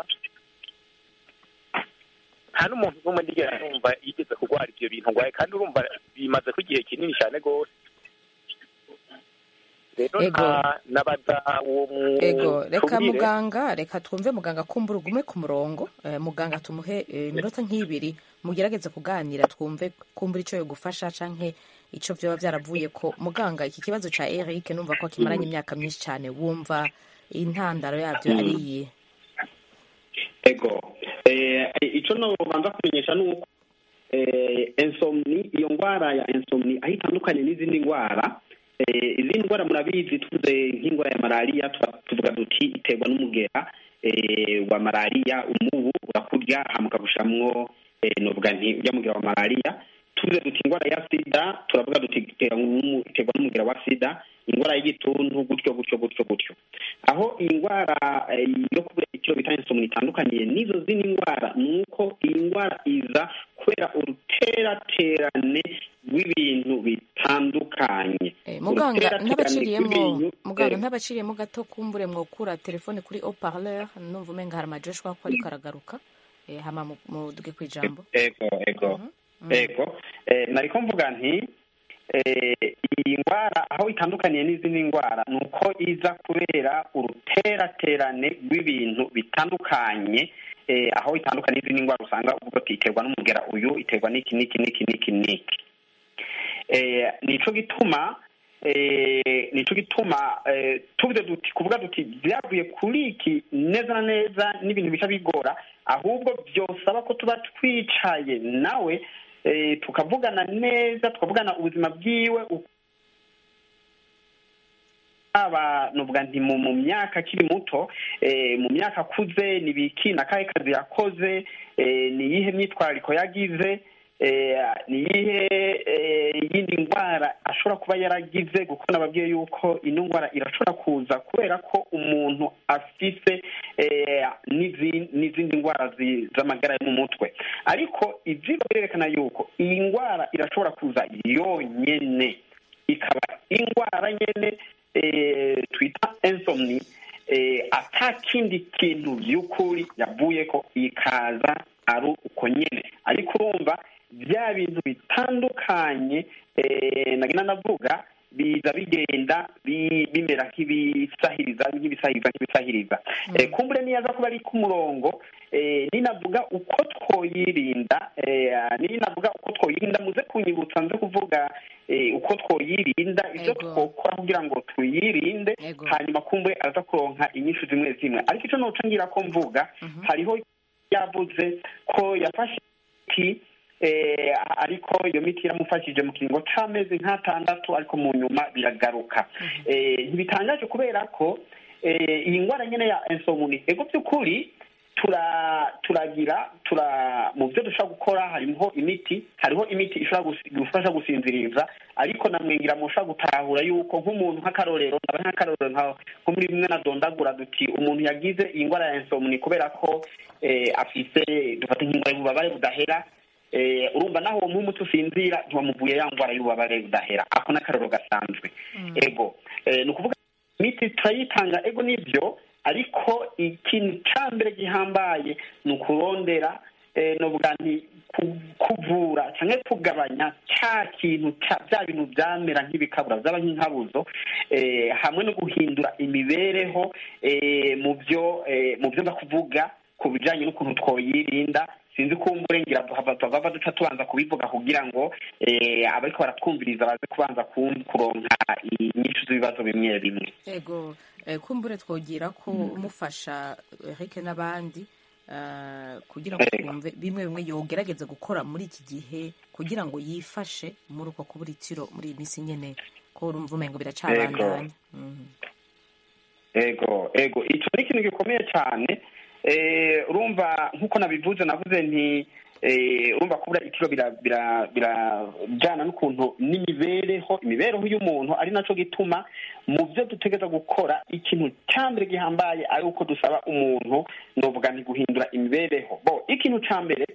nta n'umuntu n'umwe ndigera numva yigeze kurwara ibyo bintu ngwaye kandi urumva bimaze ko igihe kinini cyane rwose rero Ego. nta nabaza uwo mu- ego reka tubwire. muganga reka twumve muganga kumbura ugume ku murongo Eh, muganga tumuhe eh, iminota nk'ibiri mugerageze kuganira twumve kumbura icyo yogufasha canke icyo vyoba byaravuye ko muganga iki kibazo ca eric numva ko kimaranye imyaka myinshi cyane wumva intandaro yabyo ari iyihe ego eh, icyo nobanza kumenyesha ni uko eh, insomni iyo ndwara ya insomni aho itandukanye n'izindi ndwara eh, izindi ndwara murabizi tuvuze nk'indwara ya malariya tuba- tuvuga duti iterwa n'umugera eh, wa malariya umubu urakurya hama ukagushamwo eh, novuga nti urya mugera wa malariya tuvuze duti indwara ya sida turavuga duti iterwa n'umu- iterwa n'umugera wa sida indwara y'igituntu gutyo gutyo gutyo gutyo aho iyi ndwara eh, yo kubura ikiro bita insomni itandukaniye n'izo zindi ndwara ni uko iyi ndwara iza kubera uruteraterane rw'ibintu bitandukanye Eh, muganga Uruteraterane ntabaciriyemo rw'ibintu, muganga eh, ntabaciriyemo gato kumbure mwokura telefone kuri haut-parleur numva umenga hari amajoshwa ko ariko aragaruka Eh, hama mu- muduge ku ijambo ego ego ego eh, nariko mvuga nti iyi ndwara aho itandukaniye n'izindi ndwara ni uko iza kubera uruteraterane rw'ibintu bitandukanye aho itandukanye n'izindi ndwara usanga uvuga ati iterwa n'umugera uyu iterwa n'iki n'iki n'iki n'iki n'iki nico gituma nico gituma tuvuze duti kuvuga duti byavuye kuri iki neza na neza n'ibintu bica bigora ahubwo byosaba ko tuba twicaye nawe tukavugana neza tukavugana ubuzima bwiwe aba nuvuga nti mu myaka akiri muto mu myaka akuze ni biki na kahe kazi yakoze ni iyihe myitwarariko yagize ni iyihe yindi ndwara ashobora kuba yaragize kuko nababwiye yuko ino ndwara irashobora kuza kubera ko umuntu afise n'izindi ndwara z'amagara yo mu mutwe ariko ibyigwa birerekana yuko iyi ndwara irashobora kuza yonyine ikaba indwara nyine twita insomni ata kindi kintu by'ukuri yavuye ko ikaza ari uko nyine ariko urumva bya bintu bitandukanye nagenda navuga biza bigenda bimera nk'ibisahiriza nk'ibisahiriza nk'ibisahiriza kumbure niyaza kuba ari ku murongo ninavuga uko twoyirinda ninavuga uko twoyirinda muze kunyibutsa nze kuvuga uko twoyirinda ibyo twokora kugira ngo tuyirinde hanyuma kumbure aza kuronka inyinshi zimwe zimwe ariko icyo noca ngira ko mvuga hariho yavuze ko yafashe imiti ariko iyo miti yaramufashije mu kiringo c'amezi nk'atandatu ariko mu nyuma biragaruka ntibitangaje kubera ko iyi ndwara nyine ya insomni ego by'ukuri turagira tura mu byo dushobora gukora harimo imiti hariho imiti ishobora gufasha gusinziriza ariko namwengira mushobora gutahura yuko nk'umuntu nk'akarorero ndaba nk'akarorero nko muri bimwe na dondagura duti umuntu yagize iyi ndwara ya insomni kubera ko afise dufata nk'indwara y'ububabare budahera urumva naho uwo muti usinzira ntiwamuvuye ya ndwara y'ububabare budahera ako n'akarorero gasanzwe ego ni ukuvuga imiti turayitanga ego nibyo ariko ikintu cya mbere gihambaye ni ukurondera nuvuga nti kuvura cyangwa kugabanya cya kintu bya bintu byamera nk'ibikabura byaba nk'inkabuzo hamwe no guhindura imibereho mu byo mu byo kuvuga ku bijyanye n'ukuntu twoyirinda sinzi ko ngira tuhava duca tubanza kubivuga kugira ngo abariko baratwumviriza baze kubanza kuronka inyinshi z'ibibazo bimwe bimwe yego kumbure twogira ko umufasha Eric n'abandi kugira ngo twumve bimwe bimwe yogerageza gukora muri iki gihe kugira ngo yifashe muri uko kubura itiro muri iyi minsi nyine ko urumva umengo biracabandanya ego ego icyo ni ikintu gikomeye cyane urumva nk'uko nabivuze navuze nti urumva kubura itiro birajyana n'ukuntu n'imibereho imibereho y'umuntu ari nacyo gituma mu byo dutegereza gukora ikintu cya mbere gihambaye ari uko dusaba umuntu nuvuga ni guhindura imibereho bo ikintu cya mbere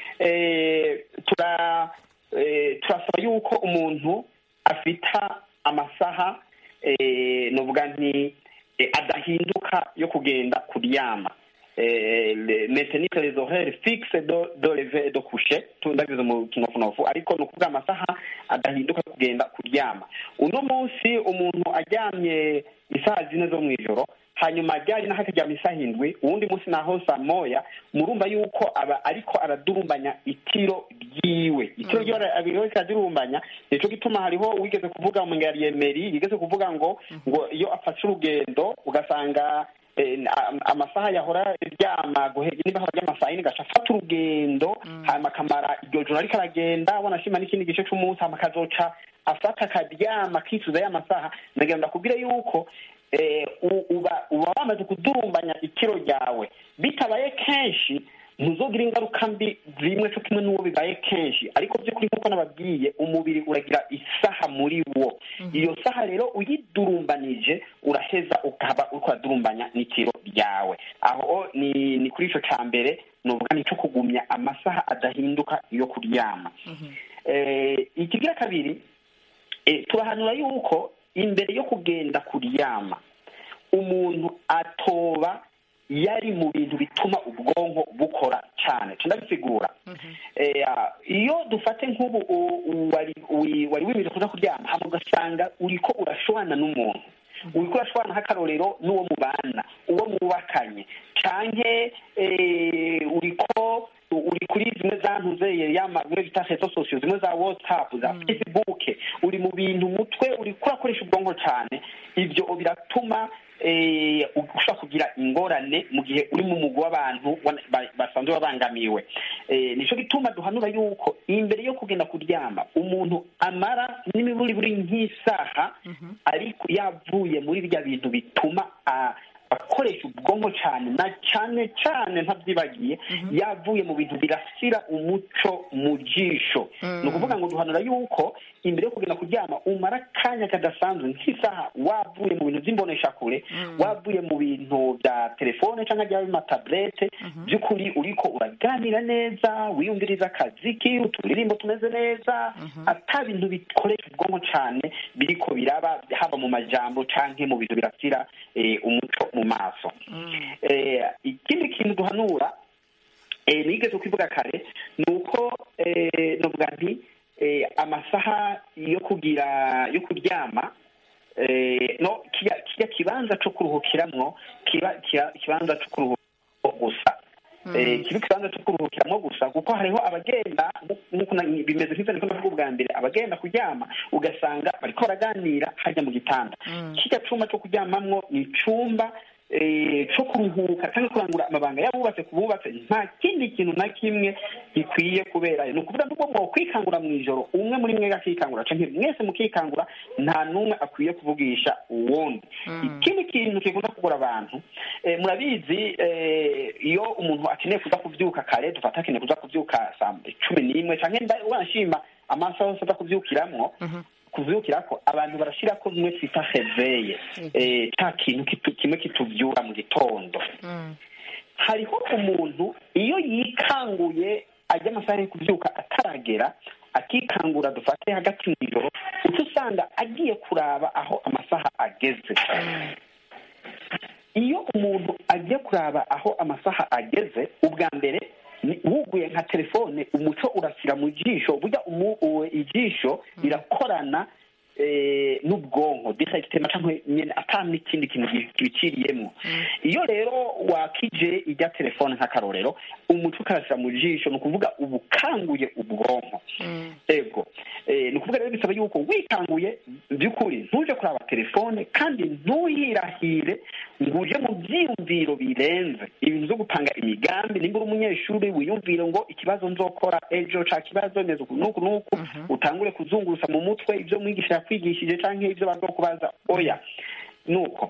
turasaba yuko umuntu afita amasaha nuvuga nti adahinduka yo kugenda kuryama metenike les horaires fixe do do lever do coucher tundagize mu kinofunofu ariko ni ukuvuga amasaha adahinduka kugenda kuryama uno munsi umuntu aryamye isaha zine zo mu ijoro hanyuma ajyanye naho akaryama isaha indwi uwundi munsi naho saa moya murumva yuko aba ariko aradurumbanya itiro ryiwe itiro ryiwe abiri wese aradurumbanya nico gituma hariho wigeze kuvuga mu ngari yigeze kuvuga ngo ngo iyo afashe urugendo ugasanga amasaha yahora ryama niba ahora ry'amasaha yine gaca afata urugendo hanyuma akamara iryo joro ariko aragenda abona ashima n'ikindi gice c'umunsi hanyuma akazoca afata akaryama akicuza ya masaha nagira ndakubwire yuko uba wamaze kudurumbanya ikiro ryawe bitabaye kenshi ntuzogira ingaruka mbi zimwe cyo kimwe n'uwo bibaye kenshi ariko by'ukuri nk'uko nababwiye umubiri uragira isaha muri wo iyo saha rero uyidurumbanije uraheza ukaba uriko uradurumbanya n'ikiro ryawe aho ni ni kuri ico ca mbere nuvuga ni cyo kugumya amasaha adahinduka yo kuryama ikigira kabiri turahanura yuko imbere yo kugenda kuryama umuntu atoba yari mu bintu bituma ubwonko ubwonko bukora cyane tundabisigura Eh, ah, iyo dufate nk'ubu u- u- wari wi- wari wimirije kuza kuryama hama ugasanga uriko urashwana n'umuntu uriko urashwana nk'akarorero n'uwo mubana uwo mwubakanye canke eh, uriko uri kuri zimwe za ntuzeye yama bimwe bita rezo sosiyo zimwe za whatsapp za facebook uri mu bintu umutwe uriko urakoresha ubwonko cyane ibyo biratuma eh, ushobora kugira ingorane mu gihe uri mu mugwi w'abantu wana- ba- basanzwe babangamiwe Eh, nico gituma duhanura yuko imbere yo kugenda kuryama umuntu amara n'imiburi buri nk'isaha ariko yavuye muri bya bintu bituma ah, akoresha ubwonko cyane na cyane cyane ntabyibagiye yavuye mu bintu birasira umuco mu jisho ni ukuvuga ngo duhanura yuko imbere yo kugenda kuryama umara akanya kadasanzwe nk'isaha wavuye mu bintu by'imboneshakure wavuye mu bintu bya telefone cyangwa byaba amataburete by'ukuri uriko uraganira neza wiyumviriza akaziki uturirimbo tumeze neza ata bintu bikoresha ubwonko cyane biriko biraba haba mu majambo canke mu bintu birasira eh, umuco mu maso Eh, ikindi kintu duhanura eh, nigeze kubivuga kare ni uko eh, novuga nti eh, amasaha yo kugira yo kuryama eh, no kirya kirya kibanza co kuruhukiramwo kiba kiba- ikibanza co kuruhukiramo gusa Eh, kiba ikibanza cyo kuruhukiramo gusa kuko hariho abagenda nk'uko na- bimeze nk'ibyo niko ndavuga ubwa mbere abagenda kuryama ugasanga bariko baraganira hajya mu gitanda kirya cumba cyo kuryamamwo ni icumba eh, co kuruhuka cyangwa kurangura amabanga y'abubatse ku bubatse nta kindi kintu na kimwe gikwiye kuberayo ni ukuvuga ngo mwo kwikangura mu ijoro umwe muri mwe akikangura canke mwese mukikangura nta n'umwe akwiye kuvugisha uwundi ikindi kintu kikunda kugura abantu eh, murabizi eh, iyo umuntu akeneye kuza kuvyuka kare dufata akeneye kuza kuvyuka saa cumi n'imwe canke nda- wanashima amasaha yose aza kuvyukiramwo kuvyukirako abantu barashirako bimwe twita reveye eh, ca kintu kitu- kimwe kituvyura mu gitondo hariho umuntu iyo yikanguye ajya amasaha yo kubyuka ataragera akikangura dufate hagati mu ijoro uca usanga agiye kuraba aho amasaha ageze iyo umuntu agiye kuraba aho amasaha ageze ubwa mbere ni- wuguye nka telefone umuco urasira mu jisho burya umu- uwe ijisho rirakorana eh, n'ubwonko directement cyangwa nyene ata n'ikindi kintu ki- kibiciriyemwo iyo rero wakije ijya telefone nk'akarorero umuco ukarasira mu jisho ni ukuvuga uba ukanguye ubwonko ego Eh, ni ukuvuga rero bisaba yuko wikanguye by'ukuri ntuje kuraba telefone kandi ntuyirahire ngo uje mu byiyumviro birenze ibintu byo gupanga imigambi nimba uri umunyeshuri wiyumvire ngo ikibazo nzokora ejo ca kibazo meze uku n'uku n'uku utangure kuzungurusa mu mutwe ibyo mwigisha yakwigishije canke ibyo bazokubaza oya nuko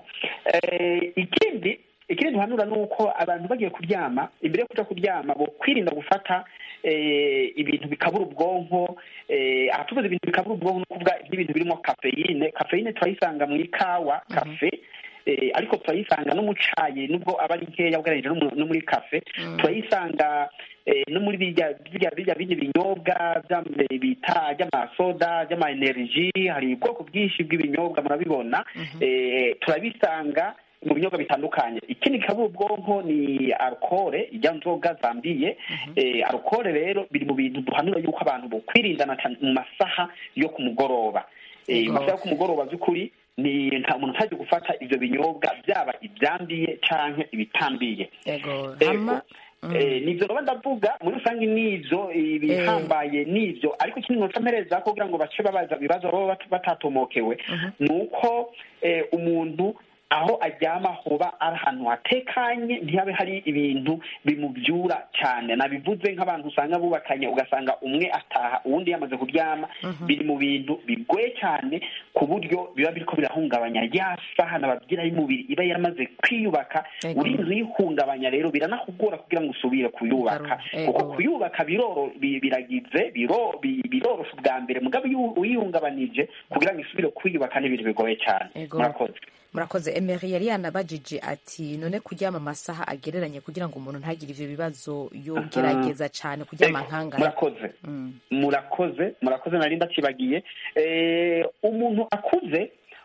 Eh, ikindi ikindi duhanura ni uko abantu bagiye kuryama imbere yo kuja kuryama bo kwirinda gufata eh, ibintu bikabura ubwonko eh, aha tuvuze ibintu bikabura ubwonko ni ukuvuga nk'ibintu birimo kafeyine kafeyine turayisanga mu ikawa kafe eh, ariko turayisanga no mu cayi nubwo aba ari nkeya ugereranyije no mu- no muri kafe turayisanga eh, no muri birya birya birya bindi binyobwa bya- bita ry'amasoda ry'ama energy hari ubwoko bwinshi bw'ibinyobwa murabibona eh, turabisanga mu binyobwa bitandukanye ikindi gikabura ubwonko ni alcohol ijya nzoga zambiye eh, alcohol rero biri mu bintu duhanura yuko abantu bokwirindana cyane mu masaha yo ku mugoroba Eh, mu masaha yo ku mugoroba by'ukuri ni nta muntu ntajya gufata ivyo binyobwa byaba ibyambiye canke ibitambiye ego Ego. hama Eh, nivyo noba ndavuga muri rusange nivyo ibihambaye nivyo ariko ikindi noca mpereza ko kugira ngo bace babaza ibibazo baba bat- batatomokewe ni uko eh, umuntu aho aryama hoba ari ahantu hatekanye ntihabe hari ibintu bimubyura cyane nabivuze nk'abantu usanga bubakanye ugasanga umwe ataha uwundi yamaze kuryama biri mu bintu bigoye cyane ku buryo biba biriko birahungabanya ya saha nababwira y'umubiri iba yaramaze kwiyubaka Ego. uri inzu yihungabanya rero biranakugora kugira ngo usubire kuyubaka Ego. kuko kuyubaka biroro bi- biragize biro bi- birorosha ubwa mbere mugabo iyo uyihungabanije kugira ngo isubire kwiyubaka ni ibintu bigoye cyane Ego. murakoze murakoze emery yari yanabajije ati none kuryama amasaha agereranye kugira ngo umuntu ntagire ivyo bibazo yogerageza cane kuryama Ego, nkangana murakoze Mm. murakoze murakoze nari ndakibagiye Eh, umuntu akuze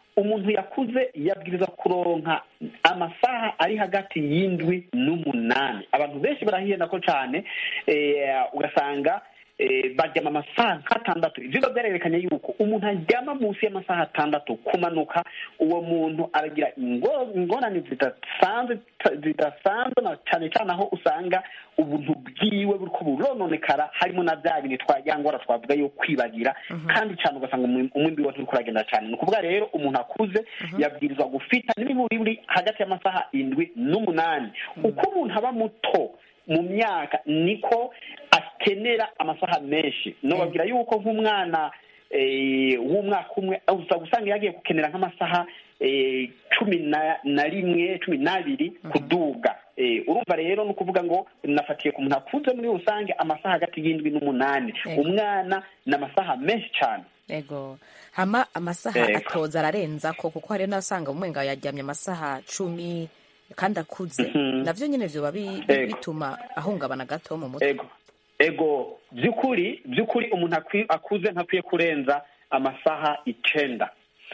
umuntu yakuze yabwiriza kuronka amasaha ari hagati y'indwi n'umunani abantu benshi barahiyenda ko cyane ugasanga baryama amasaha nk'atandatu ibyo biba byarerekanye yuko umuntu aryama munsi y'amasaha atandatu kumanuka uwo muntu aragira ingorane zidasanzwe zidasanzwe cyane cyane aho usanga ubuntu bwiwe buriko burononekara harimo na bya bintu twajyangora twavuga yo kwibagira kandi cyane ugasanga umwimbi we uriko uragenda cyane ni ukuvuga rero umuntu akuze yabwirizwa gufita n'imiburiburi hagati y'amasaha indwi n'umunani uko umuntu aba muto mu myaka niko akenera amasaha menshi nobabwira yuko nk'umwana w'umwaka umwe uza gusanga yagiye gukenera nk'amasaha cumi na rimwe cumi n'abiri kuduga urumva rero ni ukuvuga ngo nafatiye ku muntu akuze muri rusange amasaha hagati y'indwi n'umunani umwana ni amasaha menshi cyane yego hama amasaha atoza ararenza ko kuko hari n'asanga umwenga yaryamye amasaha cumi kandi akuze navyo nyine vyoba bituma ahungabana gato mu mutwe ego by'ukuri by'ukuri umuntu akuze ntakwiye kurenza amasaha icenda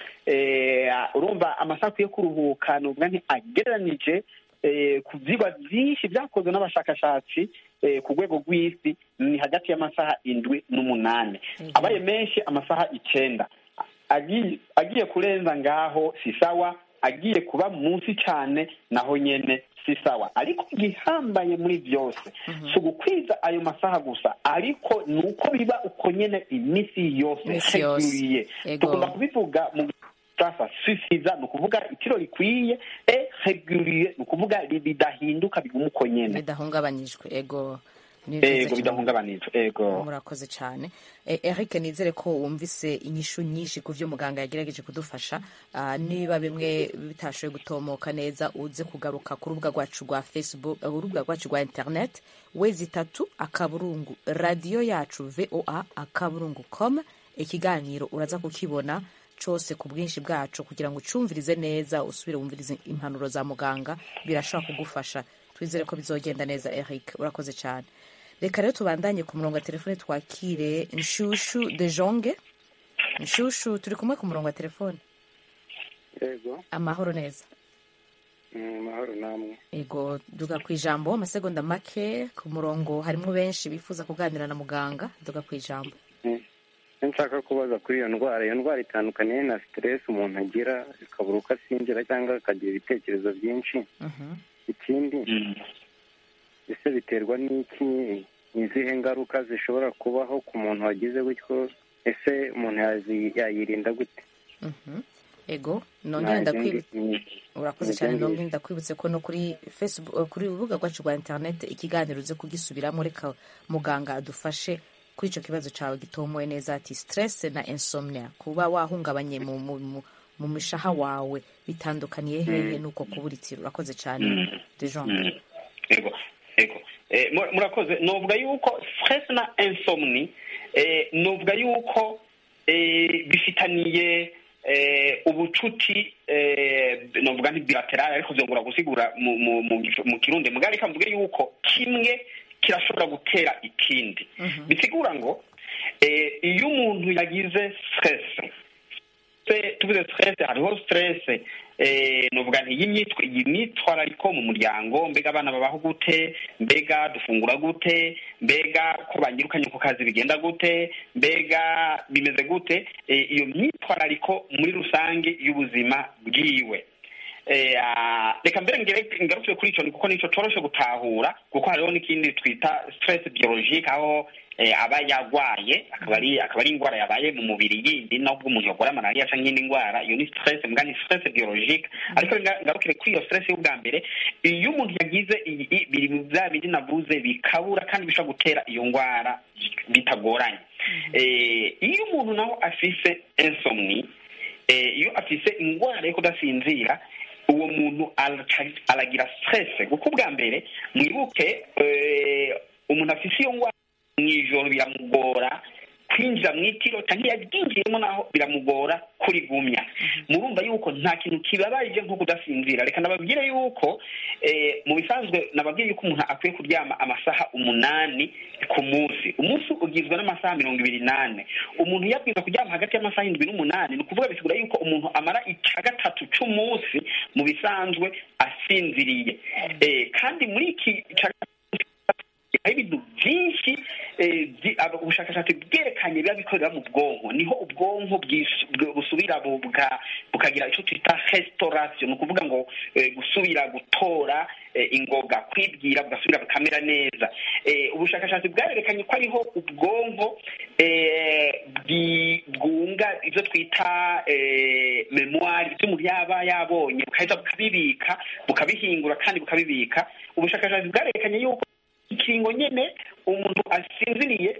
urumva amasaha akwiye kuruhuka ni ukuvuga nti agereranije ku byigwa byinshi byakozwe n'abashakashatsi ku rwego rw'isi ni hagati y'amasaha indwi n'umunani abaye menshi amasaha icenda agiye kurenza ngaho si sawa agiye kuba munsi cyane naho nyene si sawa ariko igihambaye muri byose si ugukwiza ayo masaha gusa ariko ni uko biba uko nyene iminsi yose heguriye tugomba kubivuga mu sasa sisiza ni ukuvuga itiro rikwiye e heguriye ni ukuvuga bidahinduka biguma uko nyene bidahungabanyijwe ego ego bidahungabanijwe ego murakoze cyane eric nizere ko wumvise inyishu nyinshi ku byo muganga yagerageje kudufasha niba bimwe bitashoboye gutomoka neza uze kugaruka ku rubuga rwacu rwa facebook urubuga rwacu rwa internet wezi itatu akaburungu radiyo yacu voa akaburungu com ikiganiro uraza kukibona cyose ku bwinshi bwacu kugira ngo ucumvirize neza usubire wumvirize impanuro za muganga birashobora kugufasha twizere ko bizogenda neza eric urakoze cyane reka rero tubandanye ku murongo wa telefone twakire nshushu de jonge nshushu turi kumwe ku murongo wa telefone yego amahoro neza amahoro namwe yego duga ku ijambo amasegonda make ku murongo harimo benshi bifuza kuganira na muganga duga ku ijambo nshaka kubaza kuri iyo ndwara iyo ndwara itandukanye na siteresi umuntu agira ikabura uko asinzira cyangwa akagira ibitekerezo byinshi ikindi ese biterwa n'iki ni izihe ngaruka zishobora kubaho ku muntu wagize gutyo ese umuntu yayirinda gute ego nongere ndakwibutse urakoze cyane nongere ndakwibutse ko no kuri facebook kuri urubuga rwacu rwa interineti ikiganiro uze kugisubiramo reka muganga adufashe kuri icyo kibazo cyawe gitomoye neza ati stress na insomnia kuba wahungabanye mu mu mishaha wawe bitandukaniye hehe nuko kuburitira urakoze cyane dejonde ego ego murakoze novuga yuko stress na insomni novuga yuko bifitaniye ubucuti novuga nti bilateral ariko byongera gusigura mu kirundi mugari reka mvuge yuko kimwe kirashobora gutera ikindi bisigura ngo iyo umuntu yagize stress tuvuze stress hariho stress nuvuga nti imyitwarariko mu muryango mbega abana babaho gute mbega dufungura gute mbega ko banyirukanye ku kazi bigenda gute mbega bimeze gute iyo myitwarariko muri rusange y'ubuzima bwiwe reka mbere ngarutse kuri icyo kuko nicyo coroshe gutahura kuko hariho n'ikindi twita stress biologique aho aba yarwaye akaba ari akaba ari indwara yabaye mu mubiri yindi nubwo umuntu yarwara malariya cyangwa indi ndwara iyo ni stress mbwa ni stress biologique ariko ngarukire kuri iyo stress y'ubwa mbere iyo umuntu yagize biri mu bya bindi navuze bikabura kandi bishobora gutera iyo ndwara bitagoranye iyo umuntu nawe afise insomni iyo afise indwara yo kudasinzira uwo muntu aragira stress kuko ubwa mbere mwibuke umuntu afise iyo ndwara mu ijoro biramugora kwinjira mu itiro cyangwa yaryinjiyemo naho biramugora kurigumya murumva yuko nta kintu kibabaje nko kudasinzira reka nababwire yuko mu bisanzwe nababwiye yuko umuntu akwiye kuryama amasaha umunani ku munsi umunsi ugizwe n'amasaha mirongo ibiri n'ane umuntu iyo abwiza kuryama hagati y'amasaha indwi n'umunani ni ukuvuga bisigura yuko umuntu amara icya gatatu c'umunsi mu bisanzwe asinziriye kandi muri iki hari ibintu byinshi ubushakashatsi bwerekanye biba bikorera mu bwonko niho ubwonko busubira bukagira icyo twita resitorasiyo ni ukuvuga ngo gusubira gutora ingoga kwibwira bugasubira bukamera neza ubushakashatsi bwarerekanye ko ariho ubwonko bwunga ibyo twita memuwari ibyo umuntu yaba yabonye bukahita bukabibika bukabihingura kandi bukabibika ubushakashatsi bwarerekanye yuko ikiringo nyene umuntu asinziriye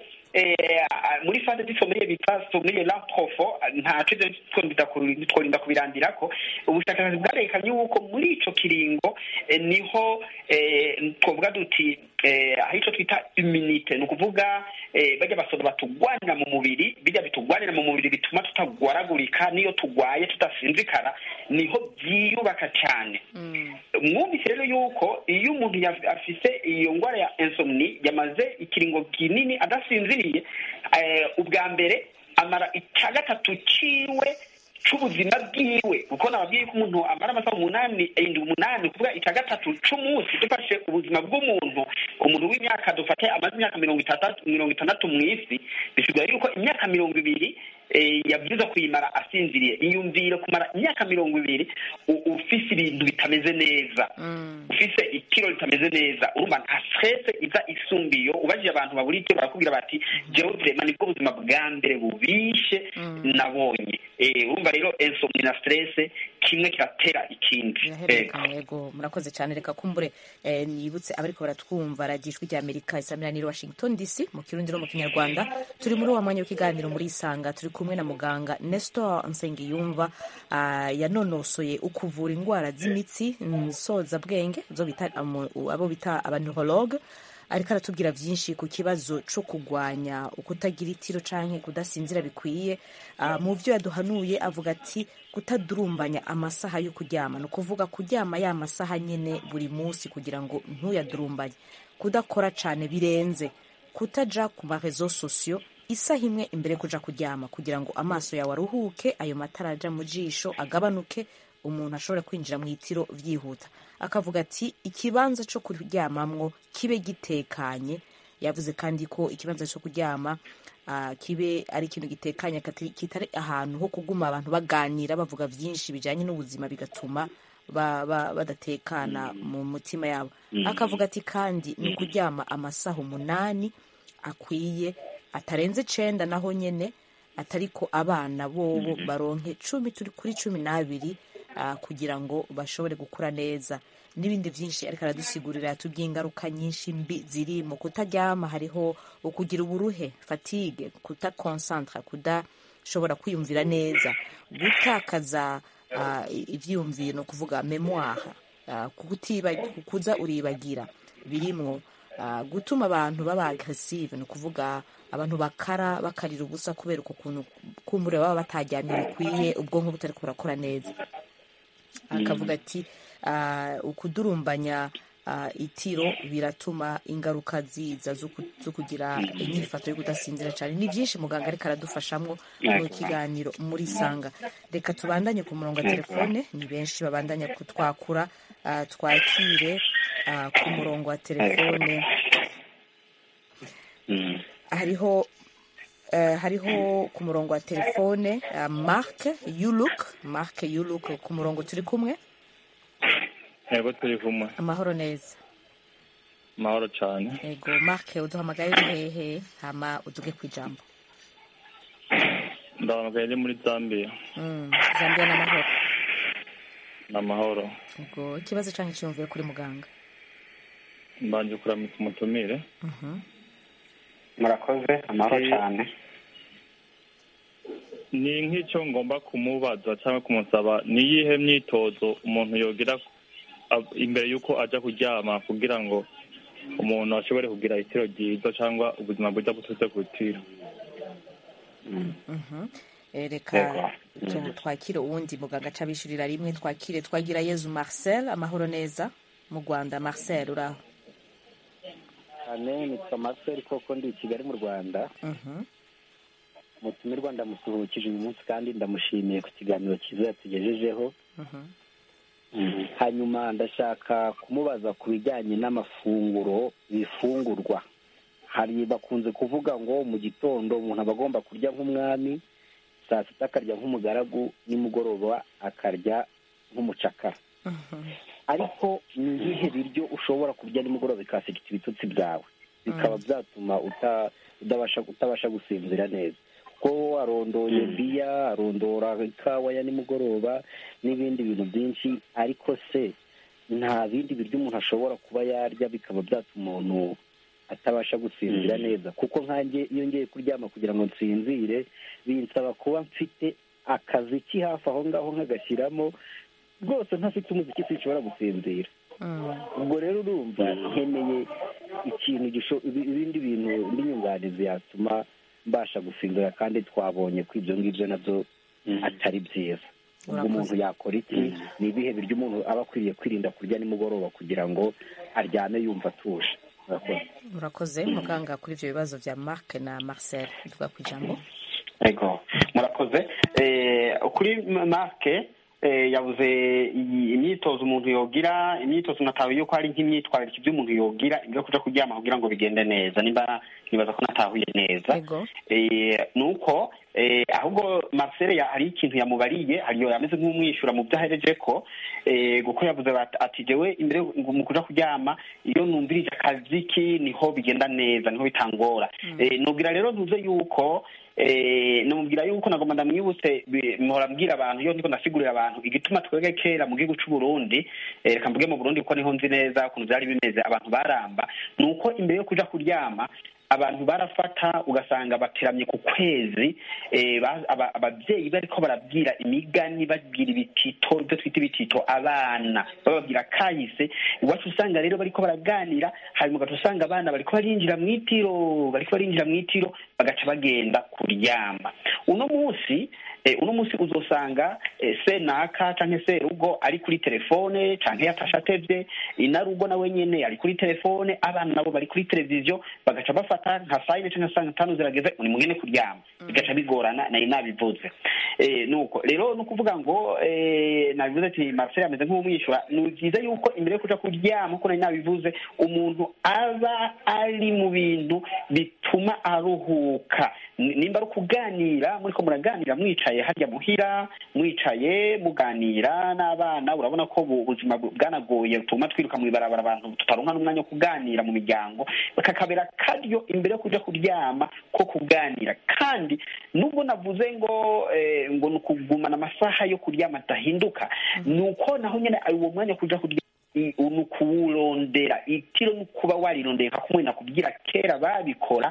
muri fase z'isomeriye bita someriye la profo ntaco ivyo tworinda kubirandirako ubushakashatsi bwarekanye yuko muri ico kiringo niho twovuga duti aho ico twita immunite ni ukuvuga bajya basoda batugwanira mu mubiri bijya bitugwanira mu mubiri bituma tutagwaragurika n'iyo tugwaye tudasinzikara niho byiyubaka cyane mwumvise rero yuko iyo umuntu afise iyo ndwara ya insomni yamaze ikiringo kinini adasinziriye ubwa mbere amara icya gatatu ciwe c'ubuzima bwiwe kuko nababwiye ko umuntu amara amasaha umunani indwi umunani kuvuga icya gatatu c'umunsi dufashe ubuzima bw'umuntu umuntu w'imyaka dufate amaze imyaka mirongo itandatu mirongo itandatu mu isi bisigura yuko imyaka mirongo ibiri yabwiza kuyimara asinziriye iyumvire kumara imyaka mirongo ibiri ufise ibintu bitameze neza ufise itiro ritameze neza urumva nta stress iza isumbiyo ubajije abantu babura itiro barakubwira bati jewe vrema nibwo buzima bwa mbere bubishe nabonye urumva rero insomni na stress kimwe kiratera ikindi yego murakoze cyane reka kumbure nibutse abariko baratwumva radiyo ijwi rya amerika isamiraniye washington dc mu kirundi no mu kinyarwanda turi muri wa mwanya w'ikiganiro muri isanga turi kumwe na muganga nestor nsengiyumva yanonosoye ukuvura indwara z'imitsi nsozabwenge abo bita abanihologe ariko aratubwira byinshi ku kibazo cyo kurwanya ukutagira itiro cyangwa kudasinzira bikwiye mu byo yaduhanuye avuga ati kutadurumbanya amasaha yo kuryama ni ukuvuga kuryama ya masaha nyine buri munsi kugira ngo ntuyadurumbanye kudakora cyane birenze kutaja ku marezo sosiyo isaha imwe imbere kuja kuryama kugira ngo amaso yawe aruhuke ayo matara aja mu jisho agabanuke umuntu ashobora kwinjira mu itiro byihuta akavuga ati ikibanza cyo kuryamamwo kibe gitekanye yavuze kandi ko ikibanza cyo kuryama kibe ari ikintu gitekanye kitari ahantu ho kuguma abantu baganira bavuga byinshi bijyanye n'ubuzima bigatuma badatekana mu mutima yabo akavuga ati kandi ni ukuryama amasaha umunani akwiye atarenze icenda naho nyene atariko abana bobo baronke cumi turi kuri cumi n'abiri kugira ngo bashobore gukura neza n'ibindi byinshi ariko aradusigurira yatubwiye ingaruka nyinshi mbi ziri mu kutaryama hariho ukugira uburuhe fatigue kutakonsantra kudashobora kwiyumvira neza gutakaza ibyiyumviro ni ukuvuga memoire kuza uribagira birimwo gutuma abantu baba agressive ni ukuvuga abantu bakara bakarira ubusa kubera uko kuntu kumbure baba bataryamye bikwiye ubwonko butari kurakora neza akavuga ati ukudurumbanya itiro biratuma ingaruka ziza zo kugira inyifato yo kudasinzira cyane ni byinshi muganga ariko aradufashamo mu kiganiro muri sanga reka tubandanye ku murongo wa telefone ni benshi babandanya kutwakura twakire ku murongo wa telefone hariho hariho ku murongo wa telefone mark yuluk mark yuluk ku murongo turi kumwe yego turi kumwe amahoro neza amahoro cyane yego mark uduhamagaye uri hehe hama uduge ku ijambo ndahamagaye ni muri zambia zambia n'amahoro ni amahoro yego ikibazo cyangwa icyumviye kuri muganga mbanje kuramutsa umutumire murakoze amahoro cyane ni nk'icyo ngomba kumubaza cyangwa kumusaba ni iyihe myitozo umuntu yogira imbere y'uko ajya kuryama kugira ngo umuntu ashobore kugira itiro ryiza cyangwa ubuzima bwiza buturutse ku itiro Mhm. Eh, reka Yego. tu- twakire uwundi muganga aca abishurira rimwe twakire twagira yezu marcel amahoro neza mu rwanda marcel uraho cyane nitwa marcel koko ndi i kigali mu rwanda Mhm. umutumirwa ndamusuhukije uyu munsi kandi ndamushimiye ku kiganiro cyiza yatugejejeho Mhm. hanyuma ndashaka kumubaza ku bijyanye n'amafunguro ibifungurwa hari bakunze kuvuga ngo mu gitondo umuntu aba agomba kurya nk'umwami saa sita akarya nk'umugaragu nimugoroba akarya nk'umucakara ariko ni ibihe biryo ushobora kurya nimugoroba bikasekita ibitutsi byawe bikaba byatuma uta- udabasha utabasha gusinzira neza kuko arondoye biya arondora ikawa ya nimugoroba n'ibindi bintu byinshi ariko se nta bindi biryo umuntu ashobora kuba yarya bikaba byatuma umuntu atabasha gusinzira neza kuko nkanjye iyo ngiye kuryama kugira ngo nsinzire binsaba kuba mfite akazi ki hafi aho ngaho nkagashyiramo rwose ntafite umuziki sinshobora gusinzira ubwo rero urumva nkeneye ikintu gisho- ibi- ibindi bintu indi nyunganizi yatuma mbasha gusinzira kandi twabonye ko ibyo ngibyo nabyo atari byiza ubwo Urakoze. umuntu yakora iki ni ibihe biryo umuntu aba akwiriye kwirinda kurya nimugoroba kugira ngo aryame yumva atuje Murakoze. urakoze muganga kuri ibyo bibazo bya marc na marcel tuvuga ku ijambo ego murakoze Eh, kuri marke eh, yavuze iyi- imyitozo umuntu yogira imyitozo natahuye yuko hari nk'imyitwarire ibyo umuntu yogira ibyo kuja kuryama kugira ngo bigende neza nimba nibaza ko natahuye neza Eh, nuko eh, ahubwo Marcel ya- hari ikintu yamubariye hariyo yameze nk'umwishyura mu byo ahereje ko eh, kuko yavuze bat- ati jewe imbere ngo mu kuja kuryama iyo numvirije akaziki niho bigenda neza niho bitangora Eh, nubwira rero ntuze yuko eh, numubwira yuko nagomba ndamwibutse bi- mpora mbwira abantu iyo ndiko ndasigurira abantu igituma twebwe kera mu gihugu c'u Burundi eh, reka mvuge mu Burundi kuko niho nzi neza ukuntu byari bimeze abantu baramba ni uko imbere yo kuja kuryama abantu barafata ugasanga bateramye ku kwezi eh, ba- aba- ababyeyi bariko barabwira imigani babwira ibitito ibyo twita ibitito abana bababwira kahise iwacu usanga rero bariko baraganira hanyuma ugaca usanga abana bariko barinjira mu itiro bariko barinjira mu itiro bagaca bagenda kuryama uno munsi eh, uno munsi uzosanga eh, senaka canke serugo ari kuri telefone canke yatashe atevye inarugo nawe nyene ari kuri telefone abana nabo bari kuri televiziyo bagaca bafata nka saa yine canke saa tanu zirageze ni mugende kuryama bigaca bigorana nari nabivuze eh, nuko rero ni ukuvuga ngo eh, nabivuze ati marcel ameze nk'umwishyura ni byiza yuko imbere yo kuja kuryama uko nari nabivuze umuntu aba ari mu bintu bituma aruhuka Ni- nimba ari ukuganira muriko muraganira mwicaye harya muhira mwicaye muganira n'abana urabona ko ubu ubuzima bu- bwanagoye butuma twiruka mu ibarabara abantu tutaronka n'umwanya wo kuganira mu miryango kakabera karyo imbere yo kuja kuryama ko kuganira kandi nubwo navuze ngo eh, ngo ni ukugumana amasaha yo kuryama adahinduka ni uko naho nyene uwo mwanya wo kuja kuryama i- ni ukuwurondera itiro ni ukuba warirondeye nka kumwe nakubwira kera babikora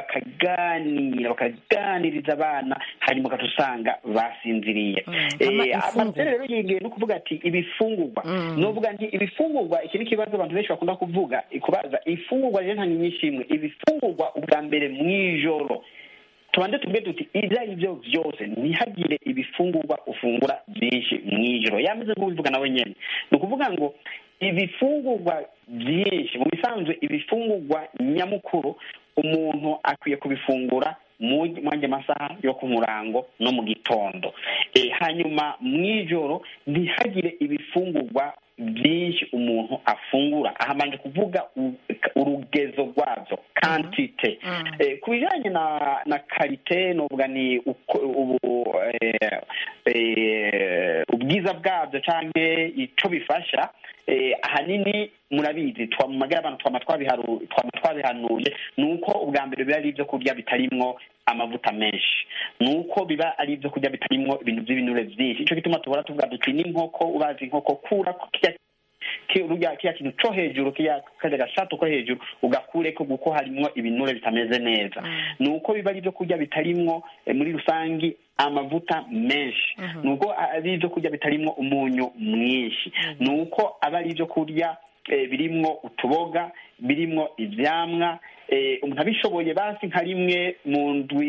bakaganira bakaganiriza abana hanyuma ugaca usanga basinziriye ama- Eh, imfungurwa. Marcel rero yegeye no kuvuga ati ibifungurwa novuga nti ibifungurwa iki ni ikibazo abantu benshi bakunda kuvuga kubaza ifungurwa rero nta nyinshi imwe ibifungurwa ubwa mbere mw'ijoro tubanze tubwe tuti ibyo ari byo byose ntihagire ibifungurwa ufungura byinshi mw'ijoro yameze nk'ubivuga nawe nyene ni ukuvuga ngo ibifungurwa byinshi mu bisanzwe ibifungurwa nyamukuru umuntu akwiye kubifungura mu mwanya masaha yo ku murango no mu gitondo e, hanyuma mw'ijoro ntihagire ibifungurwa byinshi umuntu afungura ahamanje kuvuga u- urugezo rwabyo kantite eh, ku bijyanye na na karite novuga ni uko ubu eh, eh, ubwiza bwabyo cyangwa icyo bifasha eh, ahanini murabizi twa mu magara abantu twama twabiharu- twama twabihanuye ni uko ubwa mbere biba ari ibyo kurya bitarimwo amavuta menshi ni uko biba ari ibyo kurya bitarimwo ibintu by'ibinure byinshi icyo gituma tubora tuvuga duti n'inkoko ubazi inkoko kura ko kirya ki- urya kiriya kintu co hejuru kiriya karya gashato ko hejuru ugakureko kuko harimwo ibinure bitameze neza ni uko biba ari ibyo kurya bitarimwo eh, muri rusangi amavuta menshi ni uko ari ibyo kurya bitarimwo umunyu mwinshi ni uko aba ari ibyo kurya eh, birimwo utuboga birimwo ivyamwa eh, umuntu abishoboye basi nka rimwe mu ndwi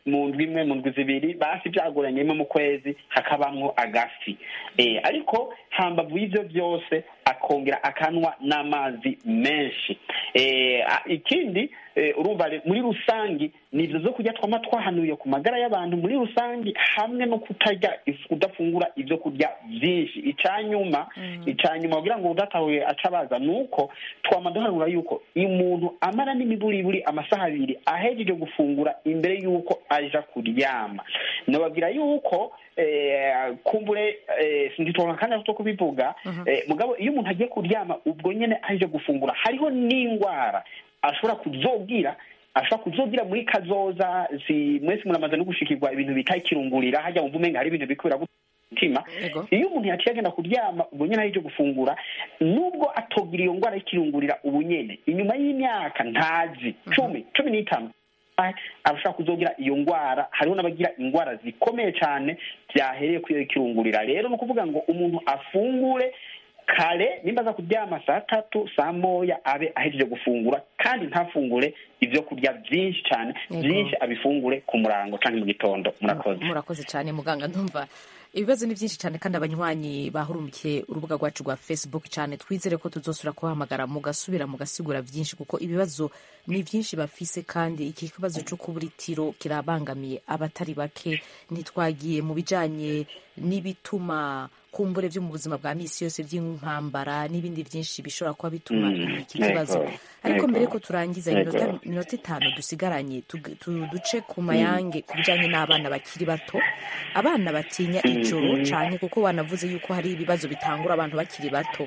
mu ndwi imwe mu ndwi zibiri basi byagoranye rimwe mu kwezi hakabamwo agafi eh, ariko hambavu y'ivyo byose akongera akanwa n'amazi menshi eh, a- ikindi eh, urumva re- muri rusangi ni ivyo zo kurya twama twahanuye ku magara y'abantu muri rusangi hamwe no kutarya if- kudafungura ivyo kurya vyinshi icanyuma icanyuma kugira ngo udatahuye aca baza nuko twama duhanura yuko umuntu amara n'imiburiburi amasaha abiri ahejeje gufungura imbere yuko aja kuryama nababwira yuko eh, kumbure eh, sinditoka kandi aho kubivuga eh, mugabo iyo umuntu agiye kuryama ubwo nyene ahejeje gufungura hariho n'ingwara ashobora kuzogira ashobora kuzogira muri kazoza si mwese muramaze no gushikirwa ibintu bita ikirungurira hajya wumva umenga hari ibintu bikubira mutima iyo umuntu yaciye agenda kuryama ubwo nyene ahejeje gufungura nubwo atogira iyo ngwara y'ikirungurira ubu nyene inyuma y'imyaka ntazi cumi cumi n'itanu arashobora kuzogira iyo ngwara hariho n'abagira ingwara zikomeye cyane byahereye kuri iyo kirungurira rero ni ukuvuga ngo umuntu afungure kare nimba aza kuryama saa tatu saa moya abe ahejeje gufungura kandi ntafungure ibyo kurya byinshi cyane Yego. byinshi abifungure ku murango cyangwa mu gitondo murakoze murakoze cyane muganga ndumva ibibazo ni byinshi cyane kandi abanywanyi bahurumikiye urubuga rwacu rwa facebook cyane twizere ko tuzosura kubahamagara mugasubira mugasigura byinshi kuko ibibazo ni byinshi bafise kandi iki kibazo cyo kubura itiro kirabangamiye abatari bake ntitwagiye mu bijanye n'ibituma kumbure byo mu buzima bwa misi yose by'intambara n'ibindi byinshi bishobora kuba bituma Mm, iki kibazo yego, ariko yego, mbere ko turangiza yego. iminota iminota itanu dusigaranye tug- tu- duce ku mayange ku bijyanye n'abana bakiri bato abana batinya ijoro Mhm. cyane kuko wanavuze yuko hari ibibazo bitangura abantu bakiri bato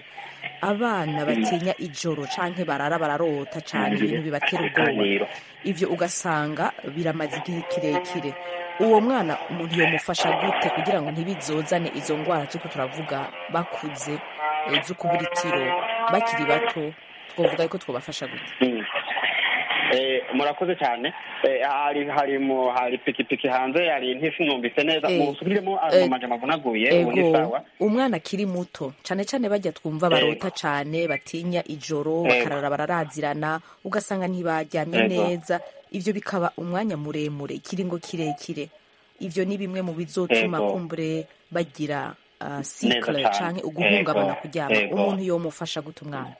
abana batinya ijoro cyangwa barara bararota cyane Mhm. ibintu bibatera ubwoba Ikiganiro. ibyo ugasanga biramaze igihe kirekire uwo mwana umuntu yamufasha gute kugira ngo ntibizozane izo ndwara turiko turavuga bakuze eh, zo kubura itiro bakiri bato twavuga ko twabafasha gute Mm. Eh, murakoze cyane Eh, hari hari mu hari pikipiki hanze hari ntisinumvise neza Eh, musubiremo eh, amajambo avunaguye ubu ni ego sawa umwana akiri muto cyane cyane bajya twumva barota cyane batinya ijoro Ego. bakarara bararazirana ugasanga ntibaryamye Ego. neza ibyo bikaba umwanya muremure ikiringo kirekire ibyo ni bimwe mu bizotuma Ego. kumbure bagira uh, Neza sikle cyane. canke uguhungabana Ego. kuryama Ego. umuntu yomufasha gute umwana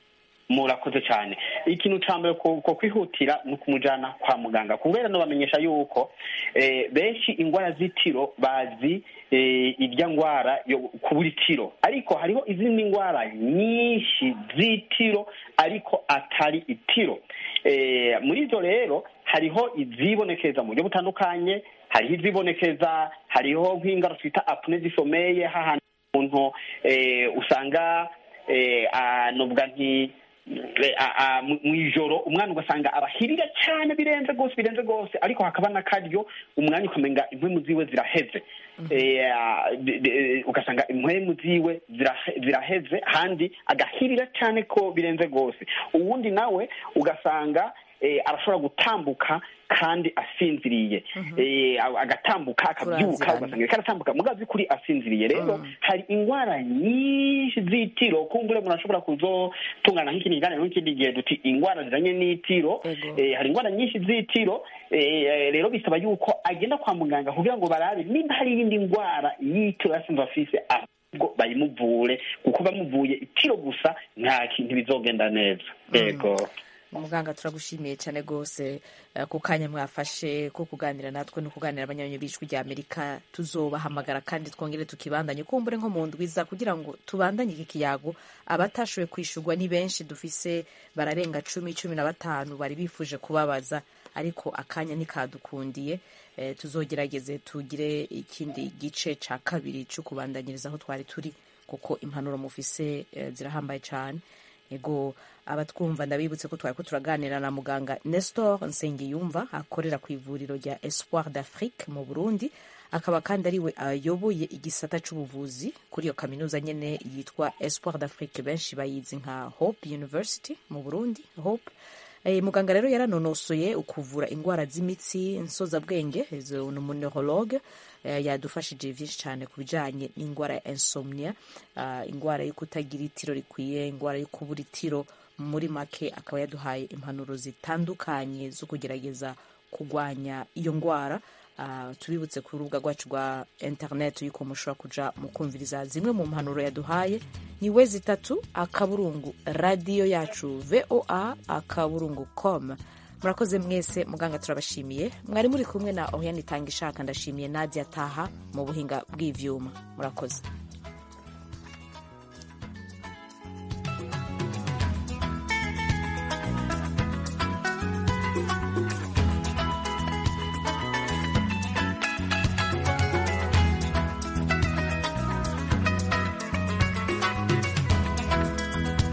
murakoze cyane ikintu cya mbere ko ko kwihutira ni ukumujyana kwa muganga kubera no bamenyesha yuko eh, benshi indwara z'itiro bazi eh, irya ndwara yo kubura itiro ariko hariho izindi ndwara nyinshi z'itiro ariko atari itiro Eh, muri izo rero hariho izibonekeza mu buryo butandukanye hariho izibonekeza hariho nk'indwara twita apune zisomeye hahandi umuntu eh, usanga eh, anobwa nti eh, a- a- mu mu ijoro umwana ugasanga abahirira cyane birenze rwose birenze rwose ariko hakaba n'akaryo umwanya ukamenga impwemu ziwe ziraheze Eh, ah, de- de- ugasanga impwemu ziwe zirahe- ziraheze handi agahirira cyane ko birenze rwose uwundi nawe ugasanga eh, arashobora gutambuka kandi asinziriye Eh, agatambuka akabyuka Kurazirana. ugasanga ariko aratambuka mugazi kuri asinziriye rero hari indwara nyinshi z'itiro kumbure umuntu ashobora kuzotungana nk'ikindi kiganiro n'ikindi gihe duti indwara zijanye n'itiro Eh, hari indwara nyinshi z'itiro eh, rero bisaba yuko agenda kwa muganga kugira ngo barabe nimba hari iyindi ndwara y'itiro yasinze afise ahubwo bayimuvure kuko bamuvuye itiro gusa nta kintu bizogenda neza yego muganga turagushimiye cyane rwose eh, ku kanya mwafashe ko kuganira natwe no kuganira abanyanyi b'ijwi rya amerika tuzobahamagara kandi twongere tukibandanye kumbure nko mu ndwiza kugira ngo tubandanye iki kiyago abatashoboye kwishurwa ni benshi dufise bararenga cumi cumi na batanu bari bifuje kubabaza ariko akanya ntikadukundiye eh, tuzogerageze tugire ikindi gice ca kabiri cyo kubandanyiriza aho twari turi kuko impanuro mufise eh, zirahambaye cyane ego abatwumva ndabibutse ko twari ko turaganira na muganga nestor nsengiyumva akorera ku ivuriro rya espoir d'afrique mu burundi akaba kandi ariwe ayoboye igisata c'ubuvuzi kuri iyo kaminuza nyene yitwa espoir d'afrique benshi bayizi nka hope university mu burundi hope Eh, muganga rero yaranonosoye ukuvura indwara z'imitsi nsozabwenge izo ni umuneurologue eh, yadufashije byinshi cyane ku bijyanye n'indwara ya insomnia ah, indwara yo kutagira itiro rikwiye indwara yo kubura itiro muri make akaba yaduhaye impanuro zitandukanye zo kugerageza kurwanya iyo ndwara Uh, tubibutse ku rubuga rwacu rwa interineti yuko mushobora kuja mu kumviriza zimwe mu mpanuro yaduhaye ni we zitatu akaburungu radiyo yacu voa akaburungu com murakoze mwese muganga turabashimiye mwari muri kumwe na oriane itanga ishaka ndashimiye nadia taha mu buhinga bw'ivyuma murakoze